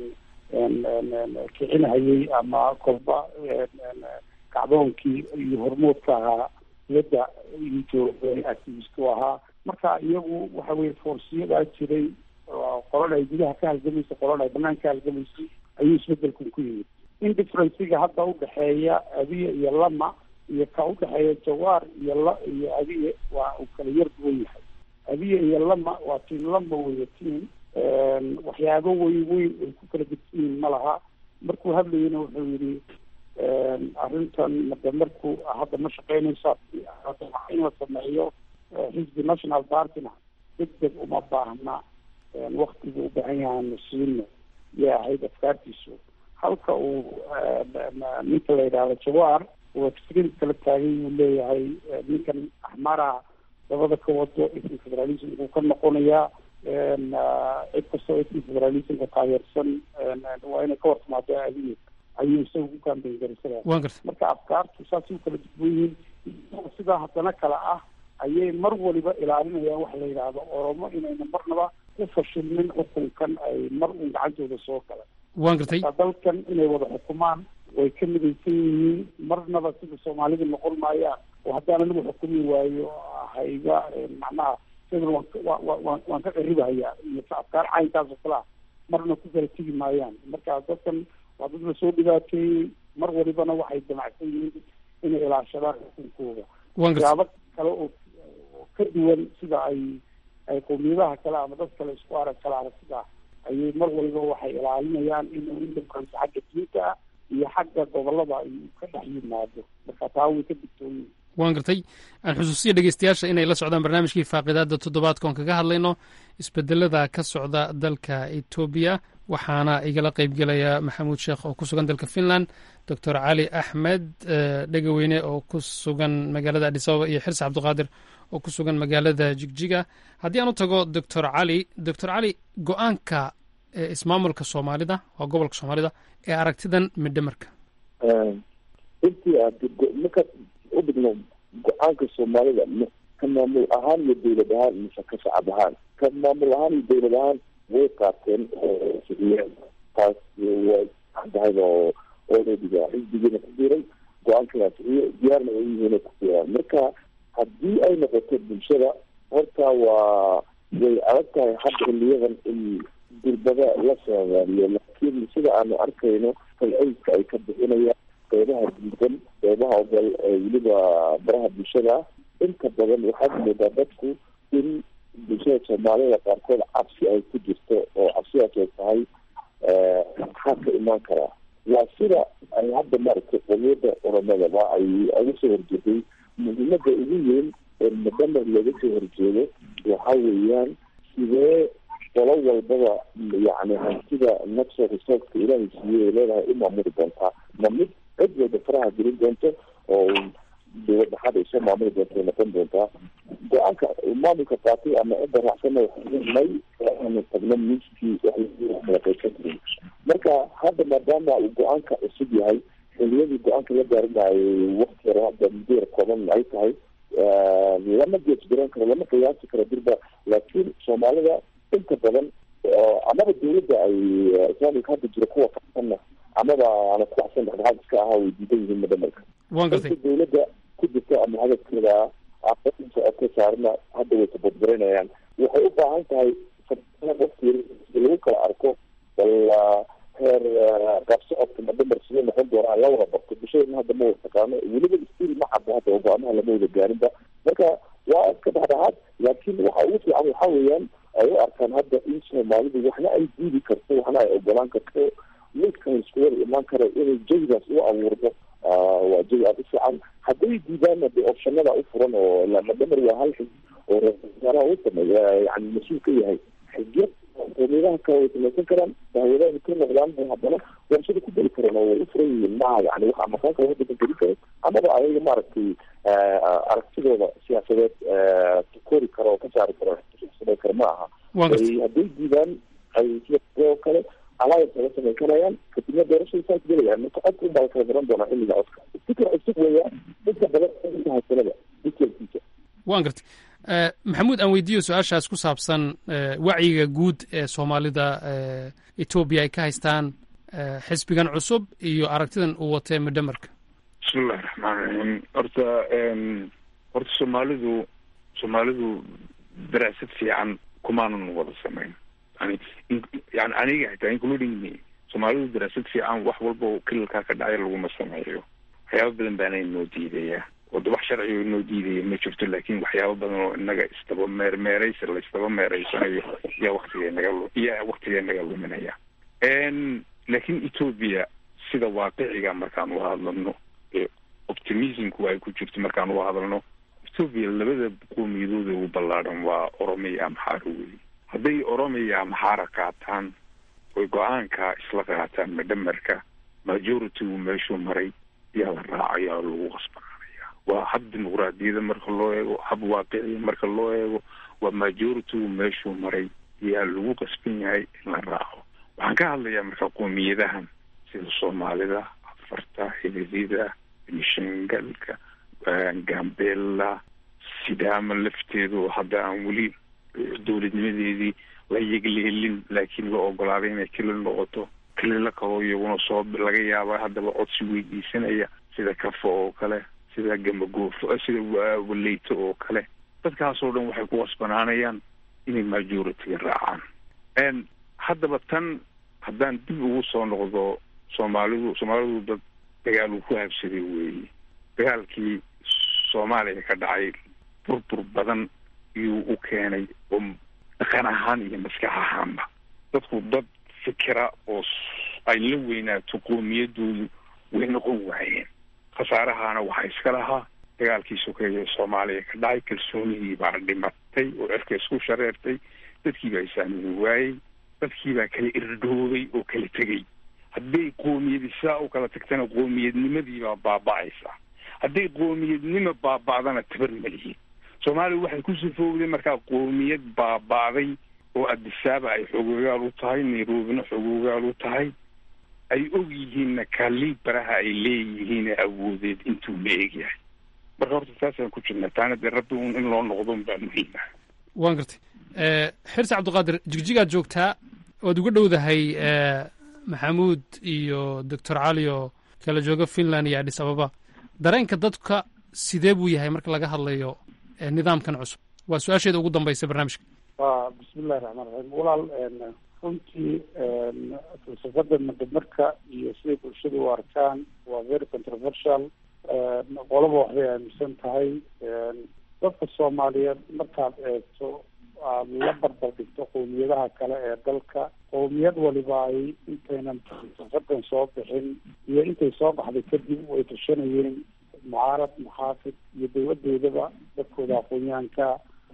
kicinhayay ama kolba kacdoonkii iyo hormoodka ahaa dibadda jooga activist u ahaa marka iyagu waxa weye foorsiyadaa jiray qolada ay gudaha ka halgamaysay qolada ay banaanka ka halgamaysay ayuu isbedelkan ku yimid indifferenciga hadda udhexeeya abiye iyo lama iyo ka udhexeeya jawaar iyo la iyo abiye waa uu kala yar duwan yahay abiye iyo lama waa tiim lama weeye tiim waxyaabo weyn weyn ay ku kala gedsan yihiin ma laha markuu hadlayana wuxuu yidhi arrintan made marku hadda ma shaqeynaysa in la sameeyo xisbi national partyna deg deg uma baahna waktiga u baahan yahaanu siino yay ahayd afkaartiisu halka uu ninka la yidhaahdo jawaar uu extreme kala taagay uu leeyahay ninkan axmara dabada ka wado ism federalism uu ka noqonayaa cid kastoo ism federalismka taageersan waa inay ka wartimaado adigeed ayuu isaga ku kaambeyn garisada marka afkaartu saasay u kala duwan yihiin sidaa haddana kale ah ayay mar waliba ilaalinayaan waxa la yidhaahdo oromo inayna marnaba ku fashilmin xukunkan ay mar uun gacantooda soo galan waan gartay dalkan inay wada xukumaan way ka midaysan yihiin marnaba sida soomaalida noqon maayaan oo haddaan anigu xukumi waayo hayga macnaha sidan waan waan waan ka qaribahayaa iyo afkaar caynkaas oo kale ah marna ku kala tegi maayaan marka dadkan waa dad la soo dhibaateeyey mar walibana waxay damacsan yihiin inay ilaashadaan xukunkooda siyaabo kale oo ka duwan sida ay ay qowmiyadaha kale ama dad kale isku arag kala aragtida ayay mar waliba waxay ilaalinayaan inuu indamkaasi xagga diinta ah iyo xagga gobolada ay ka dhex yimaado marka taa way ka digtooyin waan gartay aan xusuusiya dhegeystayaasha inay la socdaan barnaamijkii faaqidaada toddobaadka oon kaga hadlayno isbedelada ka socda dalka etoobiya waxaana igala qeybgelaya maxamuud sheekh oo ku sugan dalka finland doctor cali axmed dhegaweyne oo ku sugan magaalada adisababa iyo xirsi cabdiqaadir oo ku sugan magaalada jigjiga haddii aan u tago doctor cali doctor cali go-aanka ismaamulka soomaalida waa gobolka soomaalida ee aragtidan midhamarka intii aad markaad u dhigno go-aanka soomaalida ka maamul ahaan iyo dowlad ahaan mise ka shacab ahaan ka maamul ahaan iyo dowlad ahaan way qaateen sixiyeen taas way caddahay oo oodadiga xisbigiina ku biiray go-aankaa sixiye diyaarna ay yihiin ku biiraan marka haddii ay noqoto bulshada horta waa way adag tahay hadda xiliyadan in durbada la soomaaliyo laakiin sida aanu arkayno falceyska ay ka bixinayaan qeybaha diidan qeybaha ogol ee weliba baraha bulshada inta badan waxaad moodaa dadku in bulshada soomaalida qaarkood cabsi ay ku jirto oo cabsidaas ay tahay maxaa ka imaan karaa waa sida ay hadda maaragtay qomiyada oromadaba ay uga soo horjeeday muhiimada ugu weyn ee mudamar looga soo horjeedo waxa weeyaan sidee qolo walbaba yacni hantida natural resourceka ilaahay siiyey ay leedahay u maamuli doontaa ma mid cid walba faraha gelin doonto oo dowlad dhaxaad ay soo maamuli doonto ay noqon doontaa go-aanka maamulka qaatay ama cidda raacsana may aanu tagno miiskii waxkala qaysan karin marka hadda maadaama uu go-aanka cusub yahay xiliyadii go-aanka la gaarinaayay wakti yar hadda muddo yar kooban ay tahay lama geesgaran karo lama qiyaasi karo dirba laakiin soomaalida inta badan amaba dowladda ay islaamika hadda jira kuwa kasanna amaba aana ku axsan dhexdhexaad iska ahaa way diidan yihiin madamarka inta dowladda ku jirta ama hadafkeeda ka saarna hadda way tabadbarinayaan waxay u baahan tahay waqti lagu kala arko bal heer qaabsocodka madamar sidee noqon doonaa la wada barto bulshadana hadda ma wada taqaano weliba stil ma cabo hadda go-aamaha lama wada gaarinba marka waa iska dhexdhexaad laakiin waxa ugu fiican waxa weeyaan ay u arkaan hadda in soomaalidu waxna ay diidi karto waxna ay ogolaan karto midkan isku wada imaan karo inay jawigaas u abuurdo waa jawi aada u fiican hadday diidaanna de opshanada u furan oo madamar waa hal xig oo ra-iisaalaha u sameeya yani mas-uul ka yahay xigyo qowmiyadaha kale way samaysan karaan dahwadaha ka noqdaan haddana warshada ku geli karan oo way u furan yihiin maaha yani wax amakaan kale wadanka geli karo amaba ayaga maaragtay aragtidooda siyaasadeed kori karo oo ka saari karo samay karo ma aha hadday diidaan ay sidoo kale alliance laga samayn karayaan kadibna doorashada saas gelayaan marka codka unbaa la kala garan doonaa xilliga codka fikir cusub weeyaan inta badan inta haysanada detailkiisa waan gartay maxamuud aan weydiiyo su-aashaas ku saabsan wacyiga guud ee soomaalida etoobiya ay ka haystaan xisbigan cusub iyo aragtidan uu watee midhamarka bismillahi raxmaan raxiim horta horta soomaalidu soomaalidu daraasad fiican kumaanan wada samayn yani yani aniga xitaa including me soomaalidu daraasad fiican wax walba oo kilalkaa ka dhacay laguma sameeyo waxyaaba badan baana inoo diidaya wada wax sharciga inoo diidaya ma jirto laakin waxyaaba badan oo inaga isdaba meermeeraysa la isdaba meereysanayo yaa waktiga naga yaa waktiga naga luminaya laakin ethoobia sida waaqiciga markaan u hadlano ee optimismku ay ku jirto markaan u hadalno etoobiya labada qoomiyadooda ugu ballaadhan waa oromiya amxaara weeye hadday oromiya amxaara qaataan oy go-aanka isla qaataan madhamarka majority-gu meeshuu maray yaa la raacayaa oo lagu qasbanaanaya waa hab dimuqraadiyada marka loo eego hab waaqiciya marka loo eego waa majority-gu meeshuu maray yaa lagu qasban yahay in la raaco waxaan ka hadlayaa marka qoomiyadahan sida soomaalida afarta hilidida mishangalka gambela sidaama lafteedu hadda aan weli dowladnimadeedii la yegleelin laakiin la ogolaaday inay kelil noqoto kelilo kaloo iyaguna soo laga yaaba haddaba codsi weydiisanaya sida kafo oo kale sida gamagoofo sida waleyto oo kale dadkaasoo dhan waxay ku qasbanaanayaan inay majority-ga raacaan haddaba tan haddaan dib ugu soo noqdo soomaalidu soomaalidu dad dagaal uu ku habsaday weeye dagaalkii soomaaliya ka dhacay burbur badan iyuu u keenay oo dhaqan ahaan iyo maskax ahaanba dadku dad fikira oo ay la weynaato qoomiyadoodu way noqon waayeen khasaarahaana waxaa iska lahaa dagaalkii sokeeye soomaaliya ka dhacay kalsoonihii baa dhimatay oo cirka isku shareertay dadkii baa isaamini waayey dadkii baa kala irdhoobay oo kala tegey hadday qoomiyadi sidaa u kala tagtana qoomiyadnimadii baa baaba'aysa hadday qoomiyadnimo baaba'dana tabar malihiin soomaaliya waxay ku sifowday markaa qoomiyad baaba'day oo adisaaba ay xogoogaal u tahay nairobina xogoogaal u tahay ay og yihiinna kalibaraha ay leeyihiin awoodeed intuu la egyahay marka horta taasaan ku jirna taana dee rabbi un in loo noqdo baa muhiim ah waan gartay xirsi cabdiqaadir jigjigaad joogtaa waad uga dhowdahay maxamuud iyo doctor cali oo kala jooga finland iyo adhis ababa dareenka dadka sidee buu yahay marka laga hadlayo nidaamkan cusub waa su-aasheeda ugu dambaysa barnaamijka wa bismillahi raxmaan raxiim walaal runtii falsafada madamarka iyo siday bulshada u arkaan waa very controversial qolaba waxbay aaminsan tahay dadka soomaaliyeed markaad eegto aad la barbar dhigto qowmiyadaha kale ee dalka qowmiyad waliba ay intaynan falsafadan soo bixin iyo intay soo baxday kadib way tashanayeen mucaarad muxaafid iyo dowladoodaba dadkooda aqoonyahanka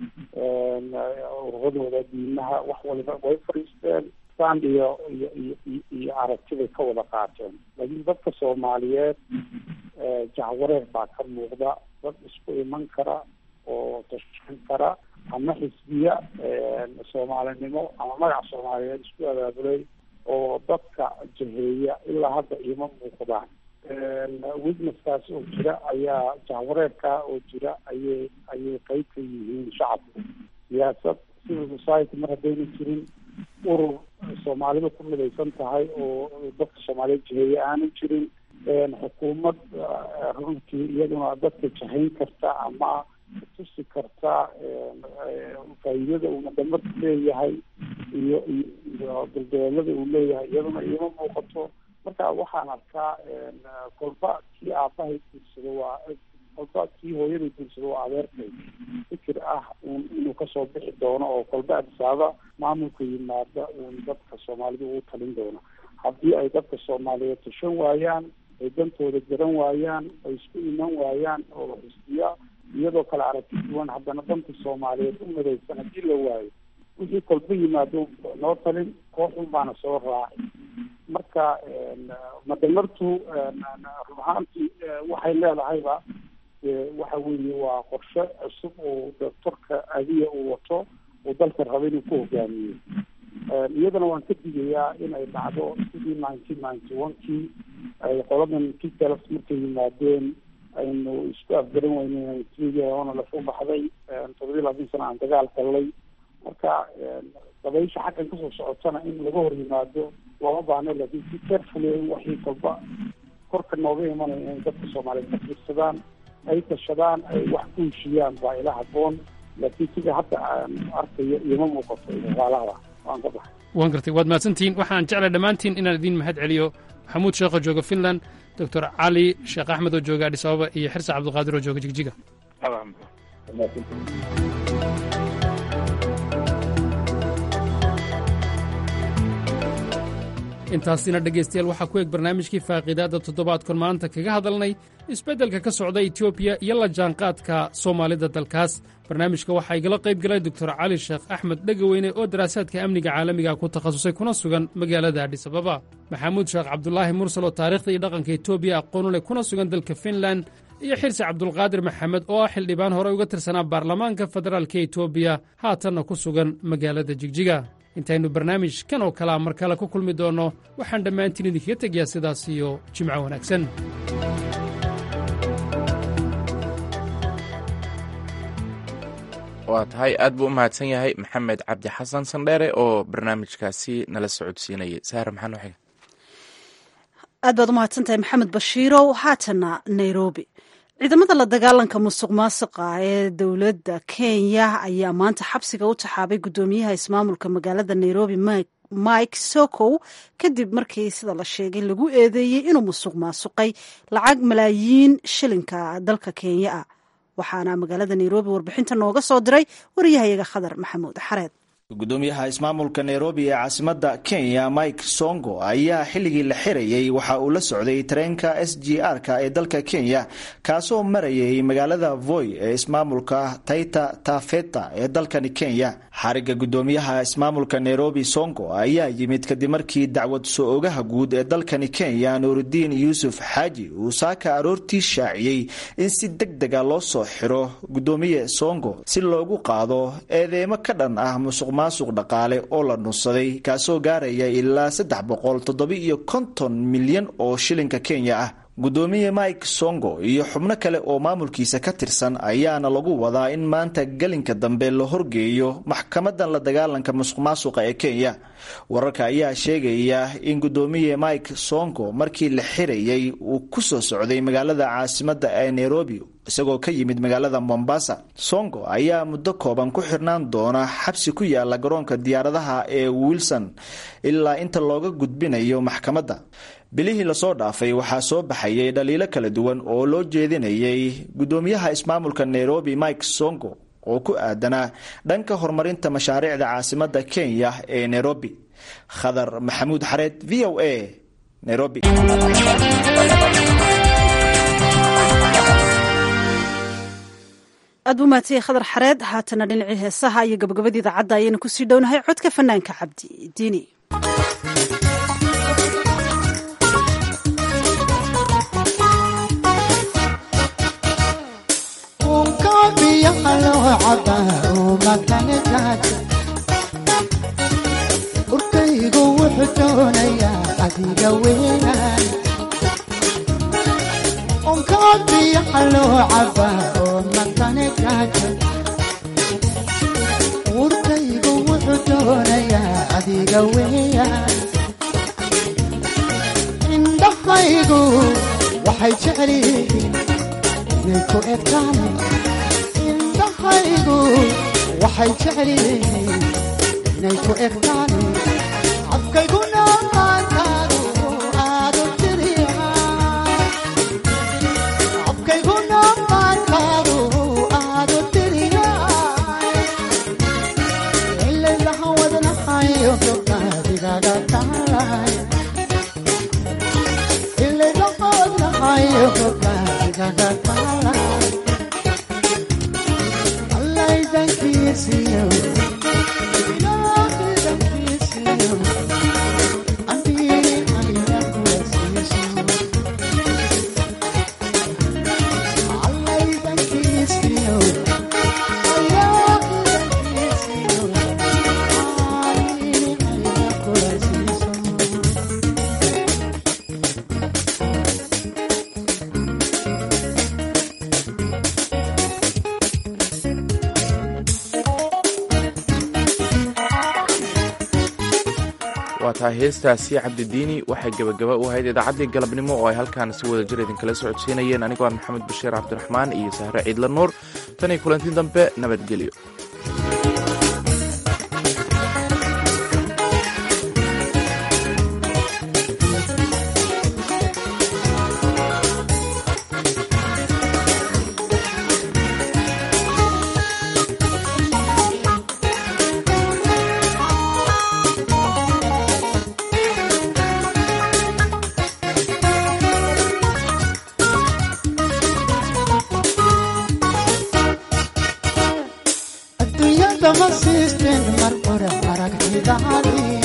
ururadooda diimaha wax waliba way fadhiisteen stand iyo iyo iyo iyo aragtibay ka wada qaateen laakiin dadka soomaaliyeed jahwareer baa ka muuqda dad isku iman kara oo tashan kara ama xisbiya soomaalinimo ama magac soomaaliyeed isku abaabulay oo dadka jaheeya ilaa hadda iima muuqdaan witnesskaas oo jira ayaa jahwareerkaa oo jira ayay ayay qeyb ka yihiin shacabku siyaasad civil society mar haddayna jirin urur soomaalida ku midaysan tahay oo dadka soomaaliyeed jaheeye aanu jirin xukuumad runtii iyaduna dadka jahayn karta ama tusi karta faa'iidada uu madamarku leeyahay iyo iyo duldoolada uu leeyahay iyaduna iima muuqato marka waxaan arkaa kolba kii aabahay guursado waa kolba kii hooyaday guursado waa adeerkay fikir ah un inuu kasoo bixi doono oo kolba adisaaba maamulka yimaada uun dadka soomaalida ugu talin doono haddii ay dadka soomaaliyeed tashan waayaan ay dantooda garan waayaan ay isku iman waayaan oo xisbiya iyadoo kale aragti duwan haddana danta soomaaliyeed u midaysan haddii la waayo wixii kolba yimaado noo talin kooxun baana soo raaci marka madamartu run ahaantii waxay leedahayba waxa weeye waa qorshe cusub oo doctorka adiya uu wato uu dalka raba inuu ku hogaamiyo iyadana waan ka digayaa in ay dhacdo sidii nineteen ninety one kii ay qoladan kitelf markay yimaadeen aynu isku afgaran weyne ona lafu baxday toddobiyi labaatan sana aan dagaal galnay marka dabaysha xaggan kasoo socotana in laga hor yimaado looma baahna laakiin si carefully in waxii kolba korka nooga imanaya inay dadka soomaaliyeed ka fiirsadaan ay tashadaan ay wax ku heshiyaan baa ila haboon laakiin sida hadda aan arkayo ioma muuqato isaalahda waan ka baxay waan gartay waad mahadsantihiin waxaan jeclay dhammaantiin inaan idiin mahad celiyo maxamuud sheekho jooga finland doctor cali sheekh axmed oo jooga adhis ababa iyo xirsa cabdilqaadir oo jooga jigjiga intaasina dhegaystayaal waxaa ku eg barnaamijkii faaqiidaadda toddobaadkon maanta kaga hadalnay isbeddelka ka socda etoobiya iyo la jaanqaadka soomaalida dalkaas barnaamijka waxaa igala qayb galay doktor cali sheekh axmed dhegaweyne oo daraasaadka amniga caalamiga ku takhasusay kuna sugan magaalada adhisababa maxamuud sheekh cabdulaahi mursal oo taarikhda iyo dhaqanka etoobiya aqoonu leh kuna sugan dalka finlan iyo xirsi cabdulqaadir maxamed oo ah xildhibaan hore uga tirsanaa baarlamaanka federaalka etoobiya haatanna ku sugan magaalada jigjiga intaynu barnaamij kan oo kalea mar kale ku kulmi doonno waxaan dhammaantiin idinkaga tegayaa sidaas iyo jimco wanaagsan waa tahay aad buu u mahadsan yahay maxamed cabdi xasan sandheere oo barnaamijkaasi nala socodsiinayay saare maxaa noo xiga aad baad u mahadsantahay maxamed bashiirow haatana nairobi ciidamada la dagaalanka musuq maasuqa ee dowladda kenya ayaa maanta xabsiga u taxaabay guddoomiyaha ismaamulka magaalada nairobi mike sokow kadib markii sida la sheegay lagu eedeeyey inuu musuq maasuqay lacag malaayiin shilinka dalka kenya ah waxaana magaalada nairobi warbixinta nooga soo diray wariyahayaga khadar maxamuud xareed gudoomiyaha ismaamulka nairobi ee caasimada kenya mike songo ayaa xilligii la xirayay waxa uu la socday tareenka s g r-ka ee dalka kenya kaasoo marayay magaalada voy ee ismaamulka taita tafeta ee dalkani kenya xariga gudoomiyaha ismaamulka nairobi songo ayaa yimid kadib markii dacwad soo ogaha guud ee dalkani kenya nuurudiin yuusuf xaaji uu saaka aroortii shaaciyey in si deg dega loo soo xiro gudoomiye songo si loogu qaado eedeemo ka dhan ah musuq maasuq dhaqaale oo la dhunsaday kaasoo gaaraya ilaa saddex boqol toddoba-iyo konton milyan oo shilinka kenya ah gudoomiye mike songo iyo xubno kale oo maamulkiisa ka tirsan ayaana lagu wadaa in maanta gelinka dambe la horgeeyo maxkamadan la dagaalanka musuq maasuqa ee kenya wararka ayaa sheegaya in gudoomiye mike songo markii la xirayay uu ku soo socday magaalada caasimada ee nairobi isagoo ka yimid magaalada mombasa songo ayaa muddo kooban ku xirnaan doona xabsi ku yaala garoonka diyaaradaha ee wilson ilaa inta looga gudbinayo maxkamadda bilihii lasoo dhaafay waxaa soo baxayay dhaliilo kala duwan oo loo jeedinayay gudoomiyaha ismaamulka nairobi mike songo oo ku aadanaa dhanka horumarinta mashaariicda caasimada kenya ee nairobi khadar maxamuud xareed v o a nairobi aad buu mahadsanyahay khadar xareed haatana dhinacii heesaha iyo gabagabadii idaacadda ayaynu kusii dhownahay codka fanaanka cabdi diini urkaygu wuxuu doonayaa adiga weynaan onkabiyaha loo cabaa oo matane gaaja urkaygu wuxuu doonayaa adiga weeyaan indhahaygu waxay jecel yihiin inay ku egtaan indhahaygu waxay jecel yihiin inay ku egtaan afkayguna qaantaadu aadu tiriya afkayguna qaantaadu aadu tiriya ilaylaha wadnahayo gobnaadigaga taalay ilaylaha wadnahayo gobnaadigaga taalay allaydankiisiyo waa tahay heestaasi cabdidiini waxay gebagaba u ahayd idaacaddii galabnimo oo ay halkaan si wada jir idinkala socodsiinayeen anigoo ah maxamed bashiir cabdiraxmaan iyo sahre ciidla nuur tan iyo kulantii dambe nabadgelyo adduunyada ma siisteen mar hore aragtidaadii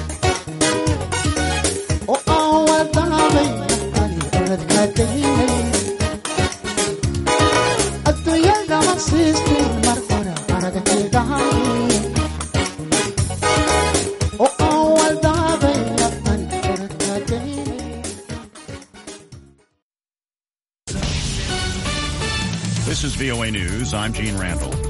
oo aan wadaabay ani oradka daynay adduunyada ma siisteen mar hore aragtidaadii oo aan wadaabay ani oradka daynay This is VOA News. I'm Gene Randall.